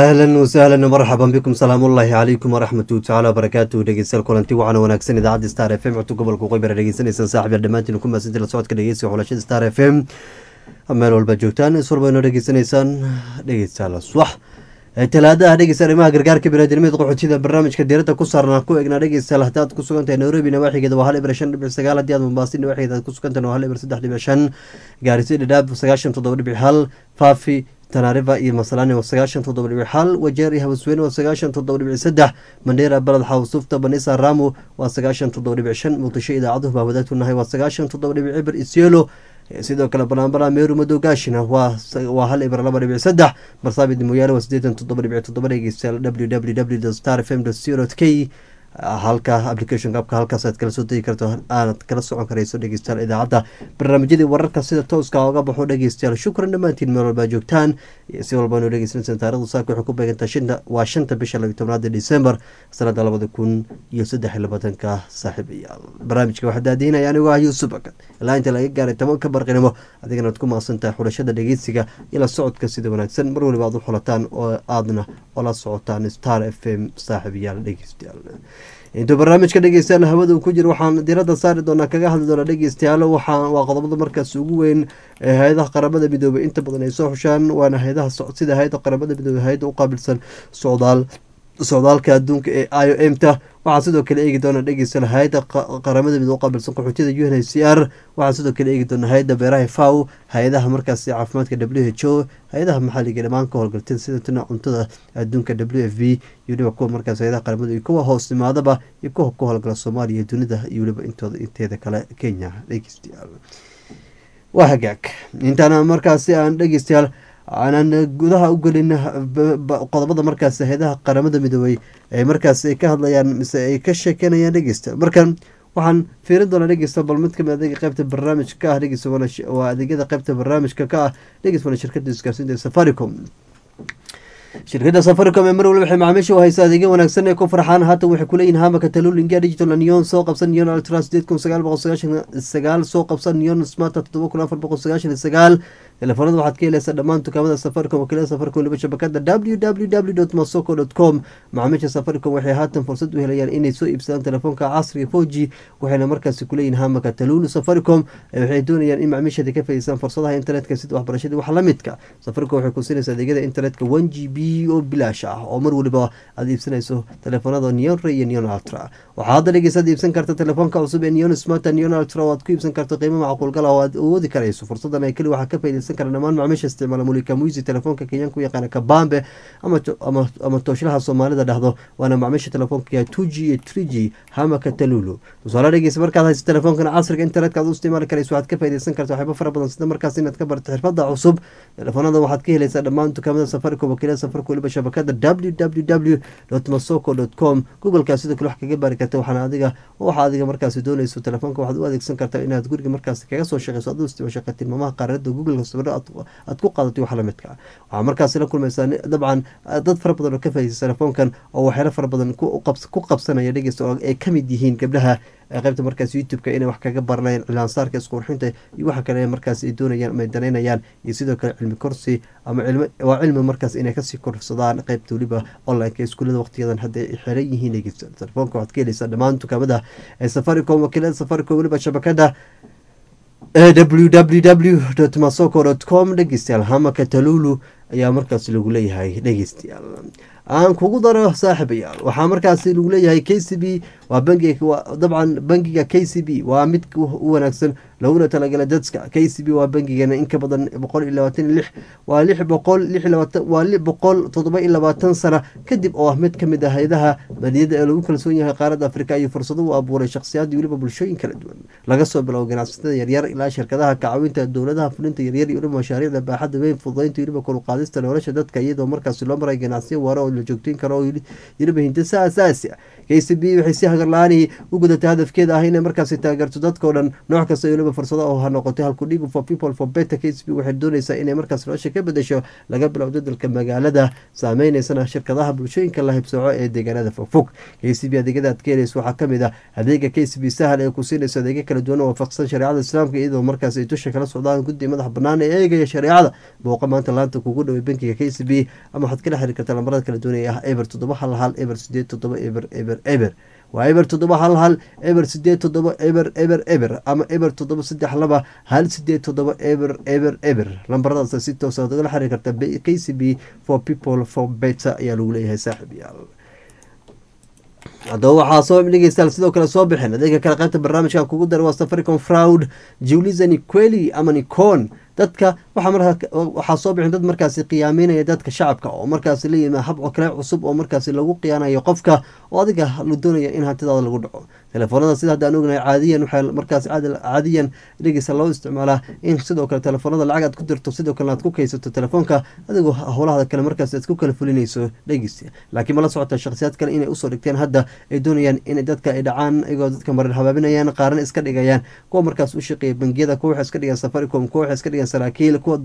ahlan wasahlan marxaban bikum salaamullaahi calaykum waraxmatu tacala wabarakaatu dhegeystayaal kulanti waxaana wanaagsan idaacadda star f m codka gobolka qoybara dhegeysaneysaan saaxibyal dhammaantiin ku mahadsantii la socodka dhegeysiga xulashada star f m meel walba joogtaan is walba inoo dhegeysanaysaan dhegeystayaal aswax talaadaha dhegeysta arrimaha gargaarka biniadamiyada qaxootida barnaamijka diiradda ku saarnaa ku eegnaa dhegeystayaal haddii aad ku sugantahay nairobi nawaaxigeeda waa hal ibir shan dhibic sagaal haddii aad mombaasin nawaaxigeeda aad ku sugantahay waa hal ibir saddex dhibic shan gaarisi dhidhaab sagaashan toddoba dhibic hal faafi tanaariva iyo masalani waa sagaashan toddoba dhibic hal wajeer iyo habasweyne waa sagaashan toddoba dhibic saddex mandheera baled xawsufta banisa ramu waa sagaashan toddoba dhibic shan muqdisho idaacaduhu baa wadaagtu nahay waa sagaashan toddoba dhibic cibir isyelo sidoo kale banaanbana meeru madow gaashina waa hal ibir laba dhibic saddex barsaabid mooyaale waa sideetan toddoba dhibic toddoba dhegeystayaal w w w star f m co k halka applicationka abka halkaas aad kala soo degi karto aanad kala socon karayso dhegeystayaal idaacadda barnaamijyadii wararka sida tooska oga baxo dhegeystayaal shukran dhammaantiin meel walbaa joogtaan si walba inu dhegeysanaysan taarikhdu saaka waxay ku beegantaa shinta waa shanta bisha labiyo tobnaada december sanada labada kun iyo saddex iyo labaatanka saaxiibayaal barnaamijka waxaa daadihinaya anigoo ah yuusuf akad ilaa inta laga gaaray tobanka barqinimo adigana ad ku maaqsan tahay xulashada dhegeysiga ila socodka sida wanaagsan mar waliba aad u xulataan oo aadna ola socotaan star f m saaxiibayaal dhegeystayaal intuu barnaamijka dhegeystayaal hawada uu ku jiro waxaan diradda saari doonaa kaga hadli doonaa dhegeystayaal waxaa waa qodobada markaas ugu weyn ee hay-adaha qaramada midoobay inta badan ay soo xushaan waana hay-adaha sida hay-ada qaramada midoobey hay-adda u qaabilsan socdaal socdaalka adduunka ee i o m ta waxaa sidoo kale eegi doona dhegeystayaal hay-adda qaramada midoobe u qaabilsan qaxootiyada u n h c r waxaa sidoo kale eegi doona hay-adda beeraha faw hay-adaha markaasi caafimaadka w h o hay-adaha maxalliga dhammaan ka howlgalteen sida tuna cuntada adduunka w f b iyo waliba kuwa markaas hay-adaha qaramada iyo kuwa hoos imaadaba iyo kuwa ka howlgala soomaaliya dunida iyo waliba intooda inteeda kale kenya dhegeystayaal waa hagaag intaana markaasi aan dhegeystayaal aanan gudaha u gelin qodobada markaas hay-adaha qaramada midoobey ay markaas ay ka hadlayaan mise ay ka sheekeynayaan dhegeysta markan waxaan fiirin doonaa dhegeysta bal mid kamid adeega qeybta barnaamijka ka ah dhegeysta waa adeegyada qeybta barnaamijka ka ah dhegeys wana shirkada isgaarsiinta ee safaricom shirkadda safaricom ee mar waliba waxay macaamiisha u haysa adeegyo wanaagsan ee ku farxaan haatan waxay kuleeyihin hamaka taluul ingia digital neon soo qabsan neon ultra sideed kun sagaal boqol sagaashan sagaal soo qabsan neon smarta toddoba kun afar boqol sagaashan iyo sagaal telefoonada waxaad ka helaysaa dhammaan dukaamada safaricom wakiilada safaricom waliba shabakada w w w dot masoko dot com macaamiisha safaricom waxay haatan fursad u helayaan inay soo iibsadaan telefoonka casriga four g waxayna markaasi kuleeyihin hamaka taluulu safaricom waxay doonayaan in macaamiishada ka faideystaan fursadaha internetka sida waxbarashadii wax lamidka safaricom waxay kusinaysaa adeegyada internetka one g b oo bilaash ah oo mar waliba aad iibsanayso telefoonada neon ray iyo neon ultra waxaa hadda dhegeysaad iibsan karta telefoonka cusub ee neon smarta neon ultra oo aad ku iibsan karto qiimo macquulgal ah oo aad awoodi karayso fursadan ay keli waxaa ka faideysan kara dhammaan macaamiisha isticmaala mulika muisi telefoonka kenyaanku yaqaana kabambe ama tooshlaha soomaalida dhahdo waana macaamiisha telefoonka two g iyo three g hamaka talulu tusaale dhegeysa markaad hayso telefoonkan casriga internetka aad u isticmaali karayso waxaad ka faideysan karta waxyaaba fara badan sida markaas inaad ka barto xirfada cusub telefoonada waxaad ka helaysaa dhammaan dukaamada safaricom wakiilada safaricom waliba shabakada w w w dot masoko dot com googleka sidoo kale wax kaga baari karta waxaana adiga waxa adiga markaasi doonayso telefoonka waxaad u adeegsan kartaa inaad guriga markaasi kaga soo shaqeyso aduu isticmaasho tilmaamaha qaarada googleka sawiro aad ku qaadatay wax lamidka waxaa markaasi la kulmaysaa dabcan dad fara badan oo ka faaideysa telefoonkan oo waxyaalo fara badan ku qabsanaya dhegeysta oo ay kamid yihiin gabdhaha qaybta markaas youtube-ka inay wax kaga baranayaan cilaansaarka isqurxinta iyo waxa kale markaas ay doonayaan ama ay danaynayaan iyo sidoo kale cilmi korsi ama waa cilmi markaas inay kasii korsadaan qaybta weliba online-ka iskuullada waqtiyadan hadda ay xiran yihiin dhegeysta telefoonka waxaad ka helaysaa dhammaan dukaamada ee safaricom wakiilada safaricom weliba shabakada w w w dot masoko dot com dhegeystayaal hamaka talulu ayaa markaas lagu leeyahay dhegeystayaal aan kugu daro saaxiibayaal waxaa markaasi lagu leeyahay k c b waa bangiga dabcan bangiga k c b waa mid u wanaagsan laguna talagala dadka k c b waa bangigeena in ka badan boqol iyo labaatan iyo lix waa lix boqol lix labaatan waa lix boqol toddoba iyo labaatan sano kadib oo ah mid kamid ah hay-adaha maliyadda ee lagu kalsoon yahay qaaradda afrika iyo fursado u abuuray shakhsiyaad iyo weliba bulshooyin kala duwan laga soo bilowo ganacsatada yaryar ilaa shirkadaha kacaawinta dowladaha fulinta yaryar iyo weliba mashaariicda baaxadda weyn fududeynta weliba koruqaadista nolosha dadka iyadoo markaasi loo maray ganacsiyo waara oo la joogteyn karo oo weliba hindasa asaasi ah k c b waxay si hagarla-aanihii u gudatay hadafkeeda ah inay markaasi taageerto dadkao dhan nooc kasta weliba fursado oo ha noqotay halku dhigu for people for better k c b waxay doonaysaa inay markaas nolosha ka bedesho laga bilowdo dalka magaalada saameyneysana shirkadaha bulshooyinka la hibsooco ee deegaanada fogfog k c b adeegyada aad ka helayso waxaa kamid ah adeega k c b sahal ee ku siinayso adeegyo kala duwan oo waafaqsan shareecada islaamka iyadoo markaas ay dusha kala socdaan guddi madax banaan ee eegaya shareecada booqa maanta laanta kugu dhaway bankiga k c b ama waxaad kala xiriir kartaa lambarada kala duwan ee ah eber toddoba hal hal eber sideed toddoba eber eber eber waa eber toddoba hal hal eber sideed toddoba eber eber eber ama eber toddoba saddex laba hal sideed toddoba eber eber eber lambaradaas si toosa ad ugala xiriir karta k c b for people for better ayaa lagu leeyahay saaxib yaal haddaba waxaa soo dhegeystayaal sidoo kale soo bixin adeega kale qaybta barnaamijka kugu dara waa safaricom fraud juliza niqueli ama nicon dadka waxaa soo bixin dad markaasi qiyaameynaya dadka shacabka oo markaasi la yima hab kale cusub oo markaasi lagu khiyaanayo qofka oo adiga la doonaya in hantidaada lagu dhaco telefoonada sida hadda aan ognahay caadiyan waxaa markaasi caadiyan dhegeysa loo isticmaalaa in sidoo kale telefoonada lacag aad ku dirto sidoo kalena aad ku kaysato telefoonka adigoo howlahada kale markaas aad ku kala fulinayso dhegeysta laakiin ma la socota shakhsiyaad kale inay usoo dhigteen hadda ay doonayaan in dadka ay dhacaan iyagoo dadka marin habaabinayaan qaarna iska dhigayaan kuwa markaas u shaqeeya bangiyada kuwa waxay iska dhigaan safaricom kuwa waxay iska dhigaan saraakiil kuwa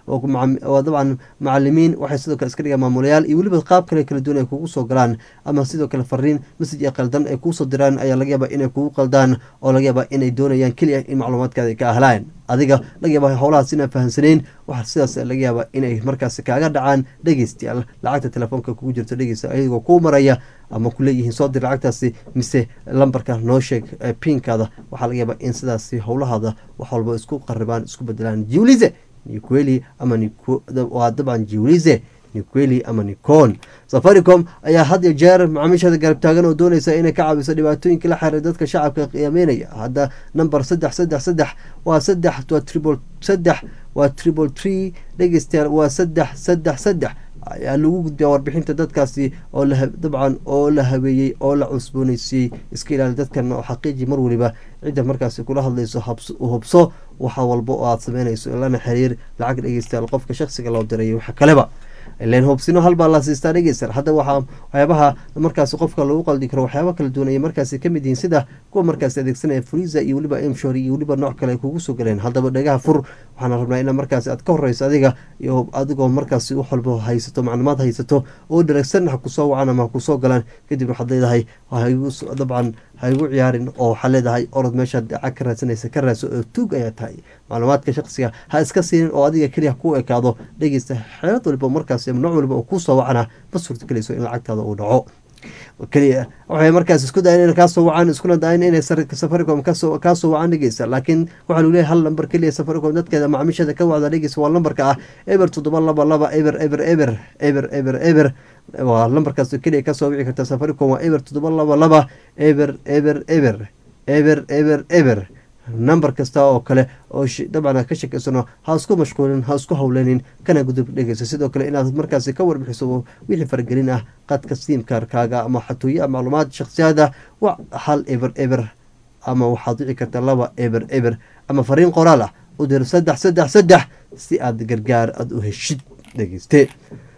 dabcan macalimiin waxay sidoo kale iska dhigaan maamulayaal iyo weliba qaab kale kala duwan ay kugu soo galaan ama sidoo kale fariin masaj ee qaldan ay kuusoo diraan ayaa laga yaaba inay kugu qaldaan oo laga yaaba inay doonayaan keliya in macluumaadkaada ay ka ahlaan adiga laga yaaba howlahaas inaan fahamsanayn waxa sidaas laga yaaba inay markaasi kaaga dhacaan dhegeystayaal lacagta telefoonka kugu jirto dhegeysta ayagoo kuu maraya ama kuleeyihiin soo dir lacagtaasi mise lambarka noo sheeg pinkaada waxaa laga yaaba in sidaasi howlahaada wax walba isku qaribaan isku bedelaan jiwlize niqueli ama waa dabcan jiwlize niqueli ama nicon safaricom ayaa had iyo jeer macaamiisheeda garab taagan oo doonaysa inay ka caawiso dhibaatooyinkii la xiriira dadka shacabka qiyaameynaya hadda number saddex saddex saddex waa saddex waa triple saddex waa triple tree dhegeystayaal waa saddex saddex saddex ayaa lagu gudbiyaa warbixinta dadkaasi oo dabcan oo la habeeyey oo la cusbooneysiiyey iska ilaali dadkan oo xaqiiji mar waliba cidda markaasi kula hadlayso hubso waxa walba oo aad sameynayso lana xiriir lacag dhegeystayaal qofka shaksiga loo diray waxa kaleba ilan hubsino halbaa la siistaa dhegeysta hadda waxaa waxyaabaha markaasi qofka lagu qaldi karo waxyaaba kala duwan ay markaasi kamid yihiin sida kuwa markaasi adeegsanaya friza iyo weliba emshor iyo weliba nooc kale ay kugu soo galeen haddaba dhagaha fur waxaana rabnaa ina markaasi aad ka horeyso adiga iyo adigoo markaasi wax walba haysato macluumaad haysato oo dharagsan ha kusoo wacan ama ha kusoo galaan kadib waxaad leedahay dabcan ha igu ciyaarin oo waxaa leedahay orod meeshaad lacag ka raadsanaysa ka raadso oo tuug ayaa tahay macluumaadka shaqsiga ha iska siinin oo adiga keliya ku ekaado dhegeysta xeelad waliba markaas nooc waliba oo kusoo wacana ma suurtagelayso in lacagtaada uu dhaco keliya waxay markaas isku dayan ina kaasoo wacaan iskuna dayan inay safaricom kasoo kaasoo wacaan dhegeysa laakiin waxaa lagu leeyahay hal lambar keliya safaricom dadkeeda macaamiishada ka wacda dhegeysa waa lambarka ah eber toddoba laba laba eber eber eber eber eber eber waa lambarkaas keliya kasoo wici karta safaricom waa eber toddoba laba laba eber eber eber eber eber eber number kasta oo kale oo dabcan ka shekeysano ha isku mashquulin ha isku howlenin kana gudub dhegeysa sidoo kale inaad markaasi ka warbixiso wixii faragelin ah qadka siimkarkaaga ama xatooyaa macluumaad shakhsiyaada wa hal eber eber ama waxaad wici karta laba eber eber ama fariin qoraal ah u dir saddex saddex saddex si aad gargaar aada u heshid dhegeyste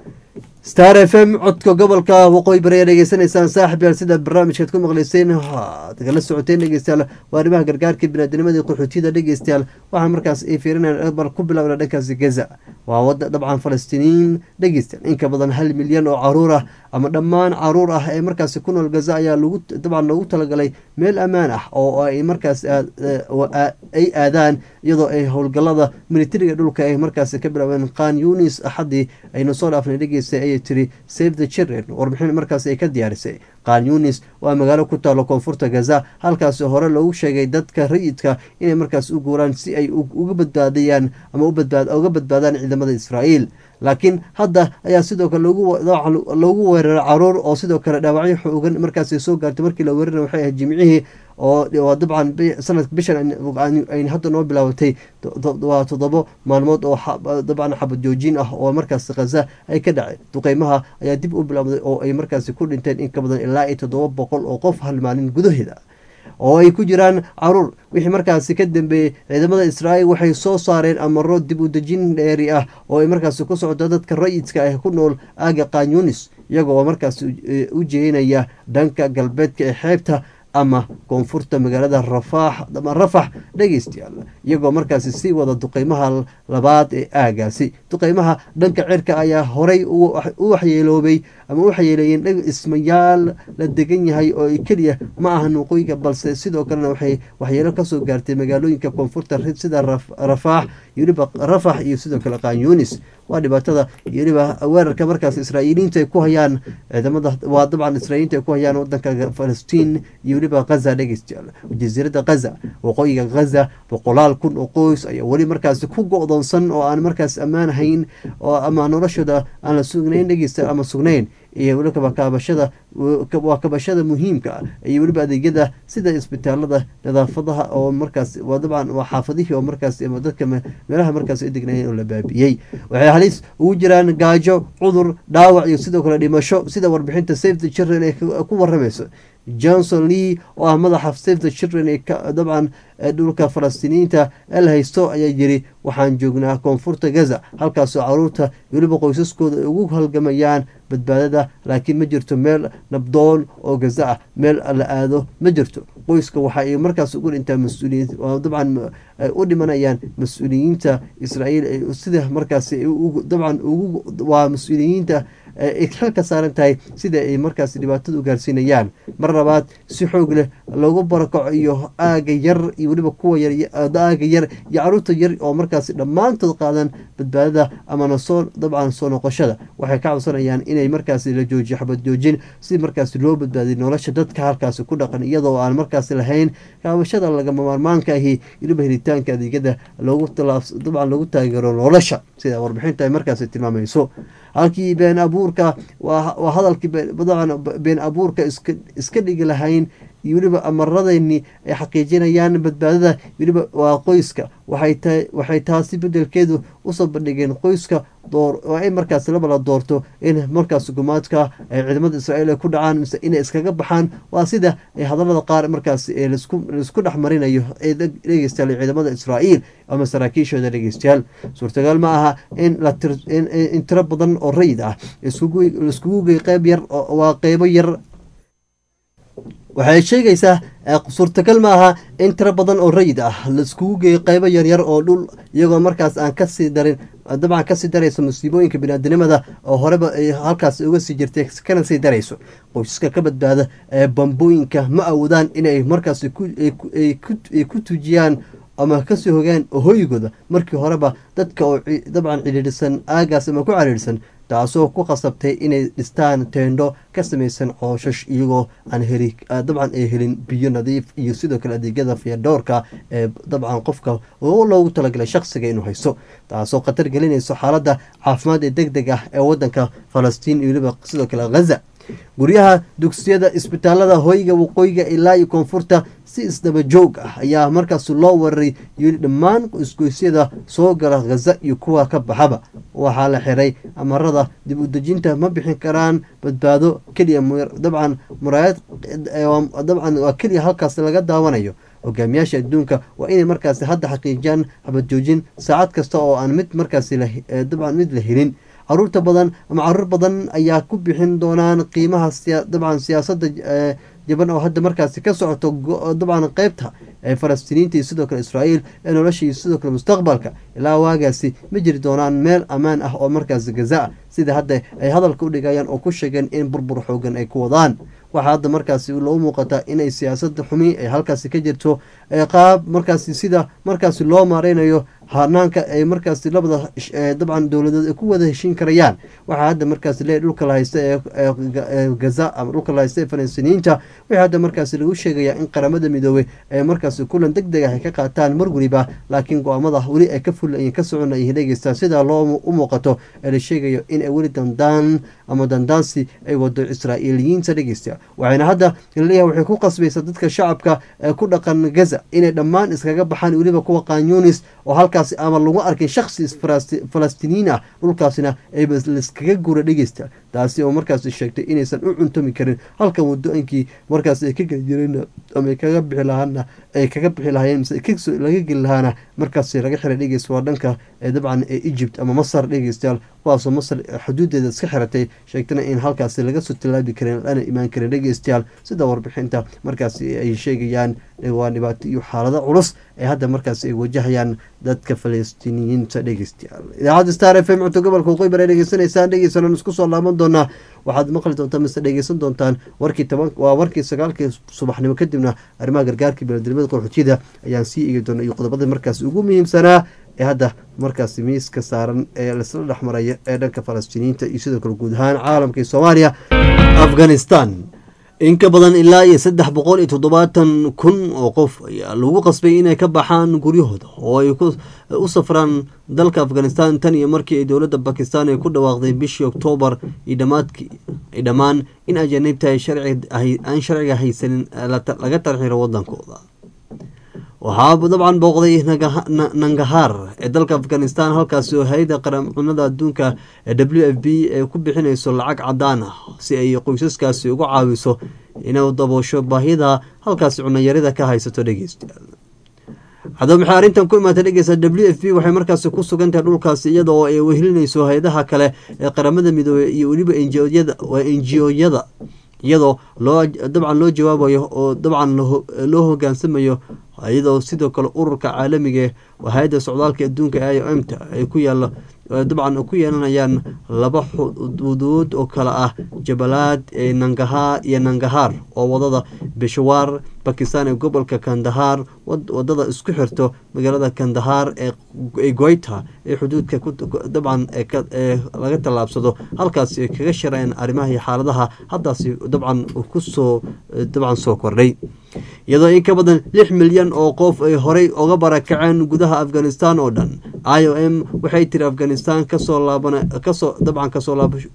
star f m codka gobolka waqooyi bari ayaa dhegeysanaysaan saaxib yaal sida barnaamijkaad ku maqleyseen ad kala socoteen dhegeystayaal waa arrimaha gargaarka binaadinimadii qaxootiyada dhegeystayaal waxaan markaas ay fiirinayaan bal ku bilowna dhankaasi gaza waa wada dabcan falastiiniyiin dhegeystayaal inka badan hal milyan oo caruur ah ama dhammaan caruur ah ee markaasi ku nool gaza ayaa lagu dabcan loogu talagalay meel ammaan ah oo ay markaas ay aadaan iyadoo ay howlgalada militariga dhulka ay markaasi ka bilaabeen khan yunis axadii aynu soo dhaafnay dhegeystay ayay tiri save the children warbixin markaas ay ka diyaarisay khan yunis waa magaalo ku taalo koonfurta gaza halkaasi hore loogu sheegay dadka rayidka inay markaas u guuraan si ay uga badbaadayaan ama uga badbaadaan ciidamada israa'iil laakiin hadda ayaa sidoo kale loogu weeraray caruur oo sidoo kale dhaawacyo xoogan markaas soo gaartay markii la weerara waxay ahayd jimcihii oo dabcan sanadka bishan ay hadda noo bilaabatay waa toddobo maalmood oo dabcan xabad joojin ah oo markaas khaza ay ka dhaceen duqeymaha ayaa dib u bilaabday oo ay markaasi ku dhinteen in ka badan ilaa iyo toddoba boqol oo qof hal maalin gudaheeda oo ay ku jiraan caruur wixii markaasi ka dambeeyey ciidamada israa'iil waxay soo saareen amaro dib u dejin dheeri ah oo ay markaasi ku socdo dadka rayidka ah ku nool aaga kanyunis iyagoo markaasi u jeedinaya dhanka galbeedka ee xeebta ama koonfurta magaalada rafaax ama rafax dhegeystayaal iyagoo markaasi sii wada duqeymaha labaad ee aagaasi duqeymaha dhanka cirka ayaa horey u waxyeeloobay ama u waxyeeleeyeen dheg ismayaal la degan yahay oo keliya ma ahan waqooyiga balse sidoo kalena waxay waxyeelo kasoo gaartay magaalooyinka koonfurta sida rafaax weliba rafax iyo sidoo kale qanyunis waa dhibaatada iyo weliba weerarka markaas israa'iiliyiinta ay ku hayaan ciidamada waa dabcan israa'iiliinta ay ku hayaan wadanka falastiin iyo weliba ghaza dhegeystayaal jasiirada ghaza waqooyiga ghaza boqolaal kun oo qoys ayaa weli markaasi ku go-doonsan oo aan markaas ammaan hayn oo ama noloshooda aan la sugnayn dhegeysta ama sugnayn iyo weliba kaabashada waa kabashada muhiimka ah iyo weliba adeegyada sida isbitaalada nadaafadaha oo markaas waa dabcan waa xaafadihii oo markaas dadka meelaha markaas ay degnaayeen oo la baabiyey waxay halis ugu jiraan gaajo cudur dhaawac iyo sidoo kale dhimasho sida warbixinta safe the children ee ku waramayso johnson lee oo ah madaxa save the children ee dabcan dhulka falastiiniyiinta el haysto ayaa yiri waxaan joognaa koonfurta gaza halkaasoo caruurta weliba qoysaskooda ay ugu halgamayaan badbaadada laakiin ma jirto meel nabdoon oo gaza ah meel la aado ma jirto qoyska waxa ay markaas ugu dhintaa mas-uuliyiin dabcan u dhimanayaan mas-uuliyiinta israa'iil sida markaas dabcan ugu waa mas-uuliyiinta ay xilka saaran tahay sida ay markaas dhibaatada u gaarsiinayaan mar labaad si xoog leh loogu barakaco iyo aaga yar iyo weliba kuwa yaraaga yar iyo caruurta yar oo markaas dhammaantood qaadan badbaadada amana soo dabcan soo noqoshada waxay ka cabsanayaan inay markaas la joojiyo xabad joojin si markaas loo badbaadiyo nolosha dadka halkaasi ku dhaqan iyadoo aan markaas lahayn kaabashada lagama maarmaanka ahi weliba helitaanka adeegyada loogu dabcan lagu taageero nolosha sida warbixinta ay markaas tilmaamayso halkii been abuurka waa hadalkii dabcan been abuurka iska dhigi lahayn iyo weliba amaradeyni ay xaqiijinayaan badbaadada weliba waa qoyska waxay taasi bedelkeedu usoo bandhigeen qoyska waa in markaas laba la doorto in markaas gumaadka ay ciidamada israa'iil ay ku dhacaan mise inay iskaga baxaan waa sida ay hadalada qaar markaas laisku dhex marinayo ee dhegeystayaal ciidamada israa'iil ama saraakiishooda dhegeystayaal suurtagal ma aha in tiro badan oo rayid ah laiskugu gey qeyb yar waa qeybo yar waxay sheegaysaa suurtagal ma aha in tiro badan oo rayid ah laiskugu geeyo qeybo yaryar oo dhul iyagoo markaas aan kasii darin dabcan kasii darayso musiibooyinka biniaadinimada oo horeba ay halkaas uga sii jirtay kana sii darayso qoysaska ka badbaada ee bambooyinka ma awoodaan inay markaas ay ku tuujiyaan ama kasii hogaan hoygooda markii horeba dadka oo dabcan cidhiidhisan aagaas ama ku cariirsan taasoo ku qasabtay inay dhistaan teendho ka samaysan cooshash iyagoo aan heli dabcan ay helin biyo nadiif iyo sidoo kale adeegyada fiyadhowrka ee dabcan qofka loogu talagalay shaqsiga inuu haysto taasoo khatar gelinayso xaaladda caafimaad ee deg deg ah ee wadanka falastiin iyo weliba sidoo kale ghaza guryaha dugsiyada isbitaalada hoyga waqooyiga ilaa iyo koonfurta si isdaba joog ah ayaa markaas loo weeraray yili dhammaan isgoysyada soo gala ghaza iyo kuwa ka baxaba waxaa la xiray amarada dib u dejinta ma bixin karaan badbaado keliya dabcan muraayad dabcan waa keliya halkaas laga daawanayo hogaamiyaasha adduunka waa inay markaasi hadda xaqiijiyaan xabad joojin saacad kasta oo aan mid markaasi dabcan mid la helin caruurta badan ama caruur badan ayaa ku bixin doonaan qiimaha dabcan siyaasadda jaban oo hadda markaasi ka socoto dabcan qeybta ee falastiiniinta iyo sidoo kale israa'iil ee nolosha iyo sidoo kale mustaqbalka ilaa waagaasi ma jiri doonaan meel ammaan ah oo markaasi gaza ah sida hadda ay hadalka u dhigayaan oo ku sheegeen in burbur xoogan ay ku wadaan waxaa hadda markaasi loo muuqataa inay siyaasada xumi ay halkaasi ka jirto qaab markaasi sida markaasi loo maareynayo hanaanka ay markaasi labada dabcan dowladeed ay ku wada heshiin karayaan waxaa hadda markaasi le dhulka la haysta ee gaza ama dhulka la haysta ee falastiiniyiinta waxaa hadda markaasi lagu sheegayaa in qaramada midoobey ee markaasi kulan deg deg ah ay ka qaataan mar weliba laakiin go-aamada weli ay ka fulayiin ka soconayeen dhegeystaan sidaa loo u muuqato ee la sheegayo in ay weli dandaan ama dandaansi ay wado israa'iiliyiinta dhegeysta waxayna hadda laleeyahay waxay ku qasbaysaa dadka shacabka ee ku dhaqan gaza inay dhammaan iskaga baxaan weliba kuwa qanyunis oo halkaasi ama lagu arkay shakhsi falastiiniyiin ah dhulkaasina ayba laiskaga gura dhegeysta taasi oo markaasi sheegtay inaysan u cuntami karin halkan wadooyinkii markaas ay ka geli jireen ama kaga bixi lahaana ay kaga bixi lahaayeen mise laga geli lahaana markaasi laga xiray dhegeysta waa dhanka ee dabcan ee egypt ama masar dhegeystayaal kuwaasoo masar xuduudeeda iska xiratay sheegtana in halkaasi laga soo tallaabi karin lana imaan karin dhegeystayaal sida warbixinta markaasi ay sheegayaan waa dhibaato iyo xaalado culus ee hadda markaasi ay wajahayaan dadka falastiiniyiinta dhegeystayaal idaacadda star f m cunto gobolka waqooyi bare dhegeysanaysaan dhegeysanan isku soo laaban doonaa waxaad maqli doontaan mise dhegeysan doontaan warkii toban waa warkii sagaalkii subaxnimo kadibna arrimaha gargaarka beeladnimada qaxootiyada ayaan sii eegi doona iyo qodobada markaasi ugu muhiimsanaa ee hadda markaasi miiska saaran ee laisla dhexmaraya ee dhanka falastiiniyiinta iyo sidoo kale guud ahaan caalamka iyo soomaaliya afghanistan in ka badan ilaa iyo saddex boqol iyo toddobaatan kun oo qof ayaa lagu qasbay inay ka baxaan guryahooda oo ay u safraan dalka afghanistan tan iyo markii ay dowladda bakistan ay ku dhawaaqday bishii oktoobar iyo dhamaadkii ay dhammaan in ajaanibta aan sharciga haysanin laga tarxiro wadankooda waxaa dabcan booqday nangahaar ee dalka afghanistan halkaasi oo hay-ada qaran cunada adduunka ee w f b ay ku bixinayso lacag cadaan ah si ay qoysaskaasi uga caawiso inuu daboosho baahida halkaasi cunayarida ka haysato dhegeystayaal haddaba maxay arrintan ku imaatay dhegeysta w f b waxay markaasi ku sugantahay dhulkaasi iyada oo ay wehelinayso hay-adaha kale ee qaramada midoobey iyo weliba enjiyada iyadoo loo dabcan loo jawaabayo oo dabcan loo hogaansamayo iyadoo sidoo kale ururka caalamiga hay-adda socdaalka adduunka i o m ta ay ku yaalo dabcan ku yeelanayaan laba xuduud oo kale ah jabalaad ee nangaha iyo nangahaar oo wadada beshawaar bakistan ee gobolka kandahaar wadada isku xirto magaalada kandahaar ee goyta ee xuduudka dabcan ee laga tallaabsado halkaasi ay kaga shareen arrimaha iyo xaaladaha haddaasi dabcan kusoo dabcan soo kordhay iyadoo in ka badan lix milyan oo qof ay horey oga barakaceen gudaha afghanistan oo dhan i o m waxay tiri afghanistan kasoo laaban kasoo dabcan kasoo laabasho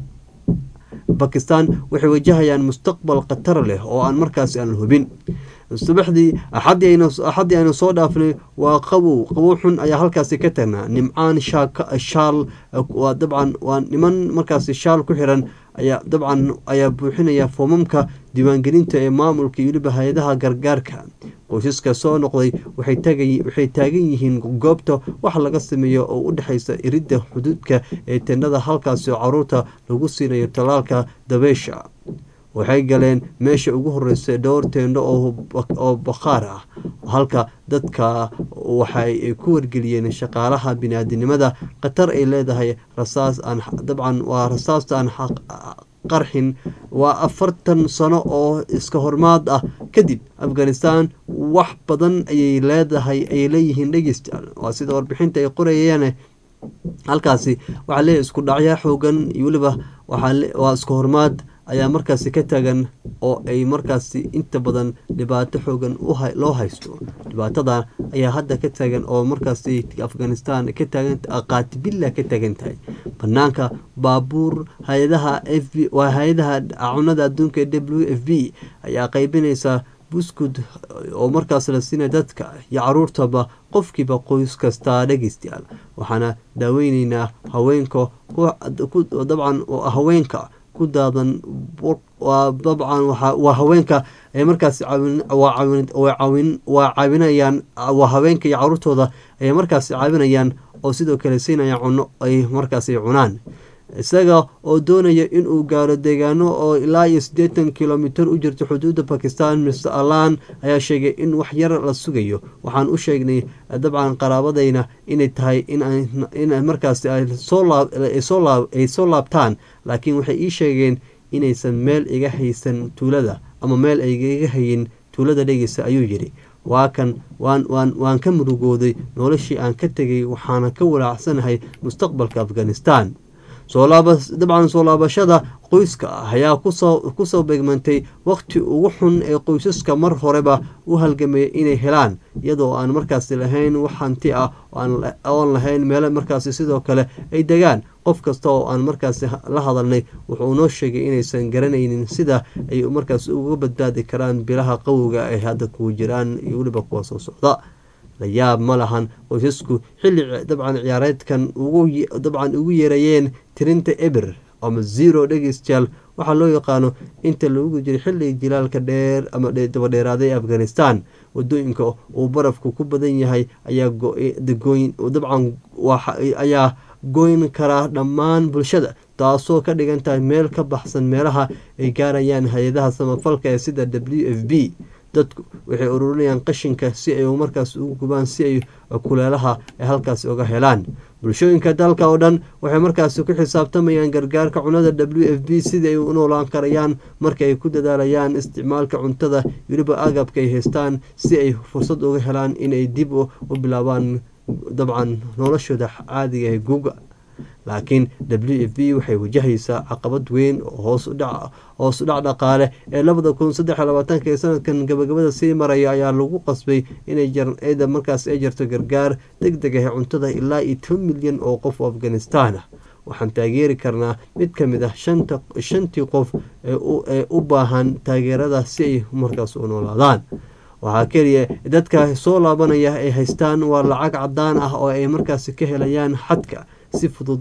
bakistan waxay wajahayaan mustaqbal khatar leh oo aan markaasi aan hubin subaxdii axaddii aynu soo dhaafnay waa qabow qabow xun ayaa halkaasi ka tagnaa nimcaan shaal waa dabcan waa niman markaasi shaal ku xiran ayaa dabcan ayaa buuxinaya foomamka diiwaangelinta ee maamulka iyo weliba hay-adaha gargaarka qoysaska soo noqday waxay taagan yihiin goobta wax laga sameeyo oo u dhexaysa iridda xuduudka ee tendhada halkaasi oo caruurta lagu siinayo tallaalka dabeysha waxay galeen meesha ugu horeysa dhowr teendho oo bakhaar ah halka dadka waxay ku wargeliyeen shaqaalaha biniaadinimada khatar ay leedahay rasaas aan dabcan waa rasaasta aan qarxin waa afartan sano oo iska hormaad ah kadib afghanistan wax badan ayay leedahay ayay leeyihiin dhegeystayaal waa sida warbixinta ay qorayeen halkaasi waxaa leeyahy isku dhacyaa xoogan iyo weliba waa iska hormaad ayaa markaasi ka taagan oo ay markaasi inta badan dhibaato xoogan loo haysto dhibaatada ayaa hadda ka taagan oo markaasi afghanistan ka taagan qaatibilla ka taagan tahay banaanka baabuur hay-adaha f b waa hay-adaha cunada adduunka ee w f b ayaa qaybinaysa buskud oo markaas la siinaya dadka iyo caruurtaba qofkiiba qoys kastaa dhegeystayaal waxaana daaweyneynaa haweenka dabcan haweenka ku daadan dabcan waa haweenka ay markaas waa caawinayaan waa haweenka iyo caruurtooda ay markaas caawinayaan oo sidoo kale siinaya cuno ay markaas cunaan isaga oo doonaya inuu gaaro deegaano oo ilaa iyo siddeetan kilomitir u jirto xuduudda bakistan mister alan ayaa sheegay in wax yar la sugayo waxaan u sheegnay dabcan qaraabadayna inay tahay in markaas ay soo laabtaan laakiin waxay ii sheegeen inaysan meel iga haysan tuulada ama meel aygaga hayin tuulada dhegeysa ayuu yidhi waa kan waan ka murugooday noloshii aan ka tegay waxaana ka walaacsanahay mustaqbalka afghanistan dabcan soo laabashada qoyska ah ayaa kusoo beegmantay waqti ugu xun ee qoysaska mar horeba u halgamaya inay helaan iyadoo aan markaasi lahayn wax hanti ah oon lahayn meele markaasi sidoo kale ay degaan qof kasta oo aan markaasi la hadalnay wuxuu noo sheegay inaysan garanaynin sida ay markaas uga badbaadi karaan bilaha qawowga ay hadda kuwa jiraan iyo weliba kuwa soo socda layaab ma lahan qoysasku xilli dabcan ciyaareedkan dabcan ugu yeerayeen tirinta eber ama zero dhegeystayaal waxaa loo yaqaano inta lagu jiray xilliga jilaalka dheer ama dabadheeraaday afghanistan wadooyinka uu barafku ku badan yahay ayaa dabcan ayaa goyn karaa dhammaan bulshada taasoo ka dhigan tahay meel ka baxsan meelaha ay gaarayaan hay-adaha samafalka ee sida w f b dadku waxay ururinayaan qashinka si ay markaas ugu gubaan si ay kuleelaha ay halkaasi uga helaan bulshooyinka dalka oo dhan waxay markaasi ku xisaabtamayaan gargaarka cunada w f b sidii ay u noolaan karayaan marka ay ku dadaalayaan isticmaalka cuntada weliba agabka ay haystaan si ay fursad uga helaan inay dib u bilaabaan dabcan noloshooda caadiga ee guuga laakiin w f b waxay wajahaysaa caqabad weyn oo hoos u dhac dhaqaale ee labada kun saddex labaatanka ee sanadkan gabagabada sii maraya ayaa lagu qasbay inayda markaas ay jarto gargaar deg deg ah cuntada ilaa iyo toban milyan oo qof oo afghanistan ah waxaan taageeri karnaa mid ka mid ah shantii qof ee u baahan taageerada si ay markaas u noolaadaan waxaa keliya dadka soo laabanaya ay haystaan waa lacag cadaan ah oo ay markaasi ka helayaan xadka si fudud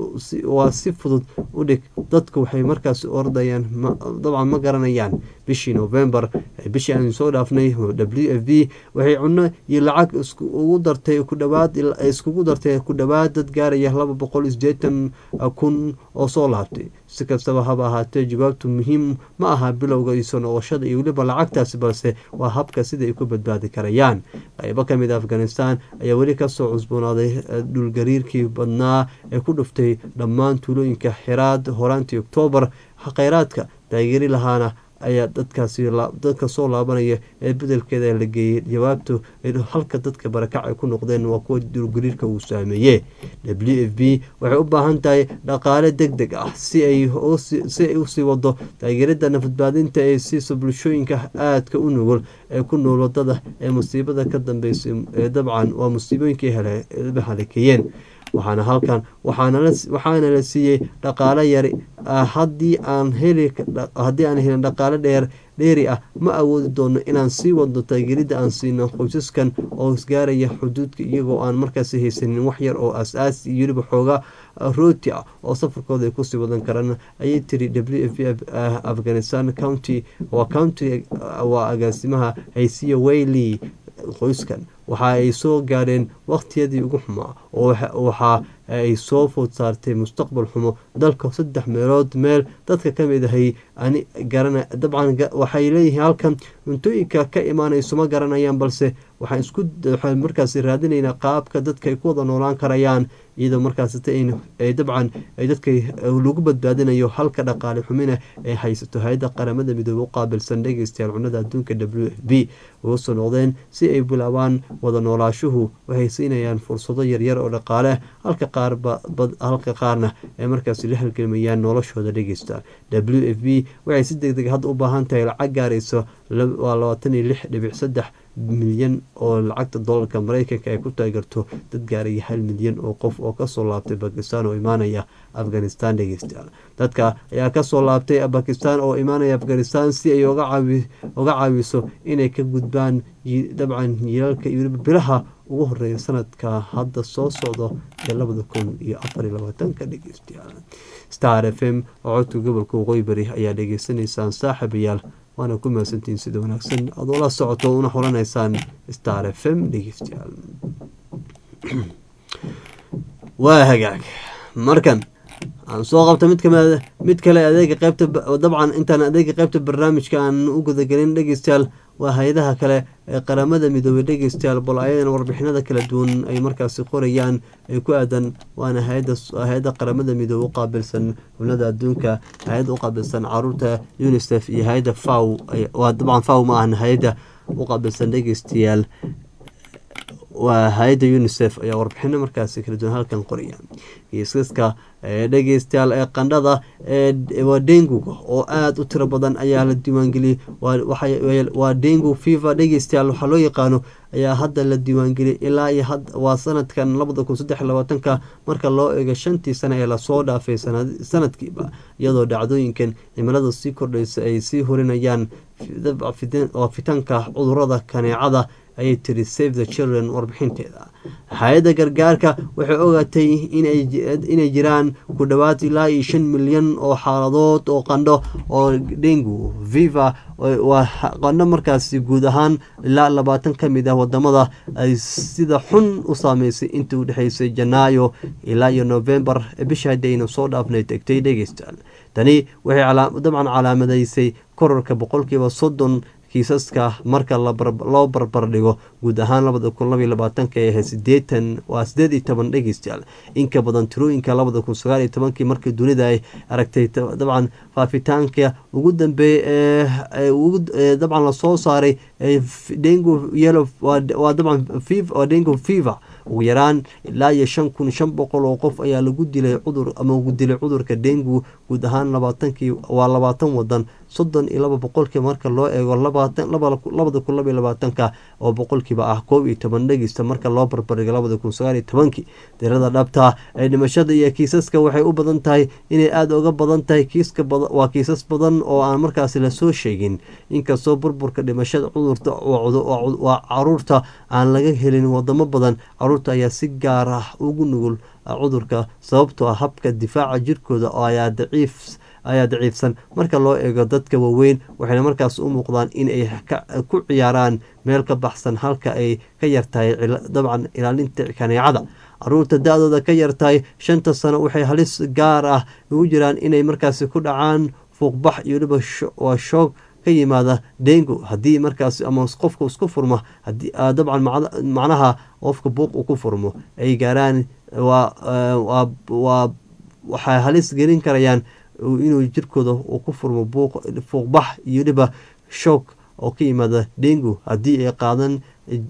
waa si fudud u dhig dadku waxay markaas ordayaan dabcan ma garanayaan bishii novembar bishii aan soo dhaafnay w f b waxay cuno iyo lacag iskugu dartay kudhawaad iskugu dartay ku dhowaad dad gaaraya laba boqol sideetan kun oo soo laabtay si kastaba haba ahaatee jawaabtu muhiim ma aha bilowga iyo soo noqoshada iyo weliba lacagtaasi balse waa habka sida ay ku badbaadi karayaan qaybo ka mid a afghanistan ayaa weli kasoo cusboonaaday dhulgariirkii badnaa ee ku dhuftay dhammaan tuulooyinka xiraad horaantii oktoobar kheyraadka taageeri lahaana ayaa dadkaasi dadka soo laabanaya ee bedelkeeda la geeyey jawaabtu halka dadka barakac ay ku noqdeen waa kuwa dhulgariirka uu saameeye w f b waxay u baahan tahay dhaqaale deg deg ah si ay usii wado taageerada nafadbaadinta ee siiso bulshooyinka aadka u nugul ee ku nool wadada ee musiibada ka dambeysay ee dabcan waa musiibooyinkii halekeeyeen waxaana halkan waxaana la siiyey dhaqaale yari haddii aan haddii aan helin dhaqaale dheer dheeri ah ma awoodi doono inaan sii wadno taageerida aan siino qoysaskan oo isgaaraya xuduudka iyagoo aan markaasi haysanin wax yar oo aas-aasi iyo weliba xooga rooti ah oo safarkooda ay kusii wadan karaan ayay tiri w f afghanistan county waa county waa agaasimaha haysiya wayli qoyskan waxa ay soo gaadheen wakhtiyadii ugu xumaa oo waxa ay soo food saartay mustaqbal xumo dalka saddex meelood meel dadka ka mid ahay ani garana dabcan waxay leeyihiin halkan cuntooyinka ka imaanayso ma garanayaan balse waxaan isku waxaan markaasi raadinaynaa qaabka dadka ay ku wada noolaan karayaan iyadoo markaas dabcan dadka lagu badbaadinayo halka dhaqaale xumina ay haysato hay-adda qaramada midoobe u qaabilsan dhegeystayaal cunada adduunka w f b uga soo noqdeen si ay bilaabaan wada noolaashuhu waxay siinayaan fursado yaryar oo dhaqaale halka halka qaarna ay markaasi la halgelmayaan noloshooda dhegeysta w f b waxay si deg deg hadda u baahan tahay lacag gaarayso waa labaatan iyo lix dhibic saddex milyan oo lacagta dolarka mareykanka ay ku taageerto dad gaaraya hal milyan oo qof oo kasoo laabtay bakistan oo imaanaya afghanistan dhegeystayaal dadka ayaa kasoo laabtay bakistan oo imaanaya afghanistan si ay uga caawiso inay ka gudbaan dabcan yilalka iyo bilaha ugu horeeya sanadka hadda soo socdo ee labada kun iyo afar iyo labaatanka dhegeystayaal star f m oo codka gobolka waqooyi bari ayaa dhegeysanaysaan saaxiibayaal waana ku mahadsantihiin sida wanaagsan aad oola socoto una xulanaysaan star f m dhegeystayaal waa hagaag markan aan soo qabta mid kami mid kale adeega qeybta dabcan intaan adeega qeybta barnaamijka aan u gudagelin dhegeystayaal waa hay-adaha kale ee qaramada midoobey dhegeystayaal bal ayadana warbixinada kala duwan ay markaasi qorayaan ay ku aadan waana hay-ada qaramada midoobe u qaabilsan xubnada adduunka hay-adda u qaabilsan caruurta unisef iyo hay-ada faw waa dabcan faw ma ahan hay-adda u qaabilsan dhegeystayaal waa hay-adda unisef ayaa warbixino markaasi kala duwan halkan qoraya kiisaska dhegeystayaal ee qandhada waa denguga oo aada u tiro badan ayaa la diiwaangeliyey waa dengu fiver dhegeystayaal waxaa loo yaqaano ayaa hadda la diiwaangeliyay ilaa iyo waa sanadkan labada kun saddex labaatanka marka loo eego shantii sane ee lasoo dhaafay sanadkiiba iyadoo dhacdooyinkan cimilada sii kordhaysa ay sii horinayaan fitanka cudurada kaneecada ayay tiri save the children warbixinteeda hay-adda gargaarka waxay ogaatay inay jiraan ku dhowaad ilaa iyo shan milyan oo xaaladood oo qandho oo dengu viva waa qandho markaasi guud ahaan ilaa labaatan ka mid ah wadamada ay sida xun u saameysay intii u dhexeysay janaayo ilaa iyo novembar bisha haddaynu soo dhaafnay tegtay dhegeystayaal tani waxay dabcan calaamadaysay korarka boqolkiiba soddon kiisaska marka loo barbardhigo guud ahaan labada kun labaiy labaatanka ee sideetan waa sideed iyo toban dhegeystayaal inka badan tirooyinka labada kun sagaal iyo tobankii markii dunida ay aragtay dabcan faafitaanka ugu dambeeya ee dabcan lasoo saaray dengu yelo waa dabcan waa dengu fever ugu yaraan ilaa iyo shan kun shan boqol oo qof ayaa lagu dilay cudur ama ugu dilay cudurka dengu guud ahaan labaatankii waa labaatan wadan soddon iyo laba boqolkii marka loo eego labada kun labaiy labaatanka oo boqolkiiba ah koob iyo toban dhegeysta marka loo barbardhigo labada kun sagaal iyo tobankii tirada dhabta ee dhimashada iyo kiisaska waxay u badan tahay inay aada uga badan tahay kiiska waa kiisas badan oo aan markaasi lasoo sheegin inkastoo burburka dhimashada cudurta waa caruurta aan laga helin wadamo badan caruurta ayaa si gaar ah ugu nugul cudurka sababtoo ah habka difaaca jirkooda ayaa daciif ayaa daciifsan marka loo eego dadka waaweyn waxayna markaas u muuqdaan in ay ku ciyaaraan meel ka baxsan halka ay ka yartahay dabcan ilaalinta kaneecada caruurta da-dooda ka yartahay shanta sano waxay halis gaar ah ugu jiraan inay markaasi ku dhacaan fuuqbax iyo waliba waa shoog ka yimaada dengu haddii markaas ama qofka isku furmo dabcan macnaha qofka buuq uu ku furmo ay gaaraan waa waxay halis gelin karayaan inuu jirkooda uu ku furmo fuuqbax iyo waliba shoog oo ka yimaada dengu haddii ay qaadan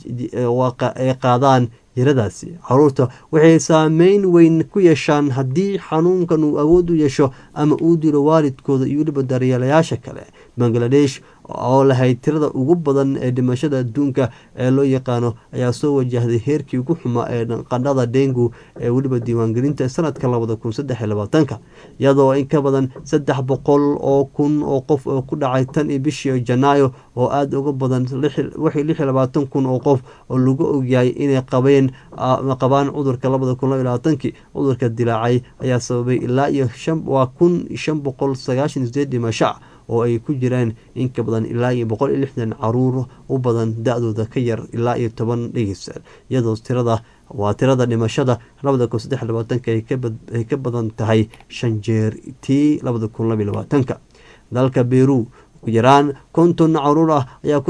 ay qaadaan jiradaasi caruurta waxay saameyn weyn ku yeeshaan haddii xanuunkan uu awood u yeesho ama uu dilo waalidkooda iyo weliba daryeelayaasha kale bangladesh oo lahayd tirada ugu badan ee dhimashada adduunka ee loo yaqaano ayaa soo wajahday heerkii ugu xumaa ee qandhada dengu ee weliba diiwaangelinta sanadka labada kun saddex iyo labaatanka iyadoo in ka badan saddex boqol oo kun oo qof oo ku dhacay tan iyo bishii janaayo oo aada uga badan waxay lix iyo labaatan kun oo qof oo lagu ogyahay inay qabeen qabaan cudurka labada kun laba iyo labaatankii cudurka dilaacay ayaa sababay ilaa iyo waa kun shan boqol sagaashan sideed dhimasho oo ay ku jiraan in ka badan ilaa iyo boqol iyo lixdan caruur u badan da-dooda ka yar ilaa iyo toban dhegeysa iyadoo tirada waa tirada dhimashada labada kun saddex labaatanka ay ka badan tahay shan jeer tii labada kun labaiy labaatanka dalka beru ugu yaraan konton caruur ah ayaa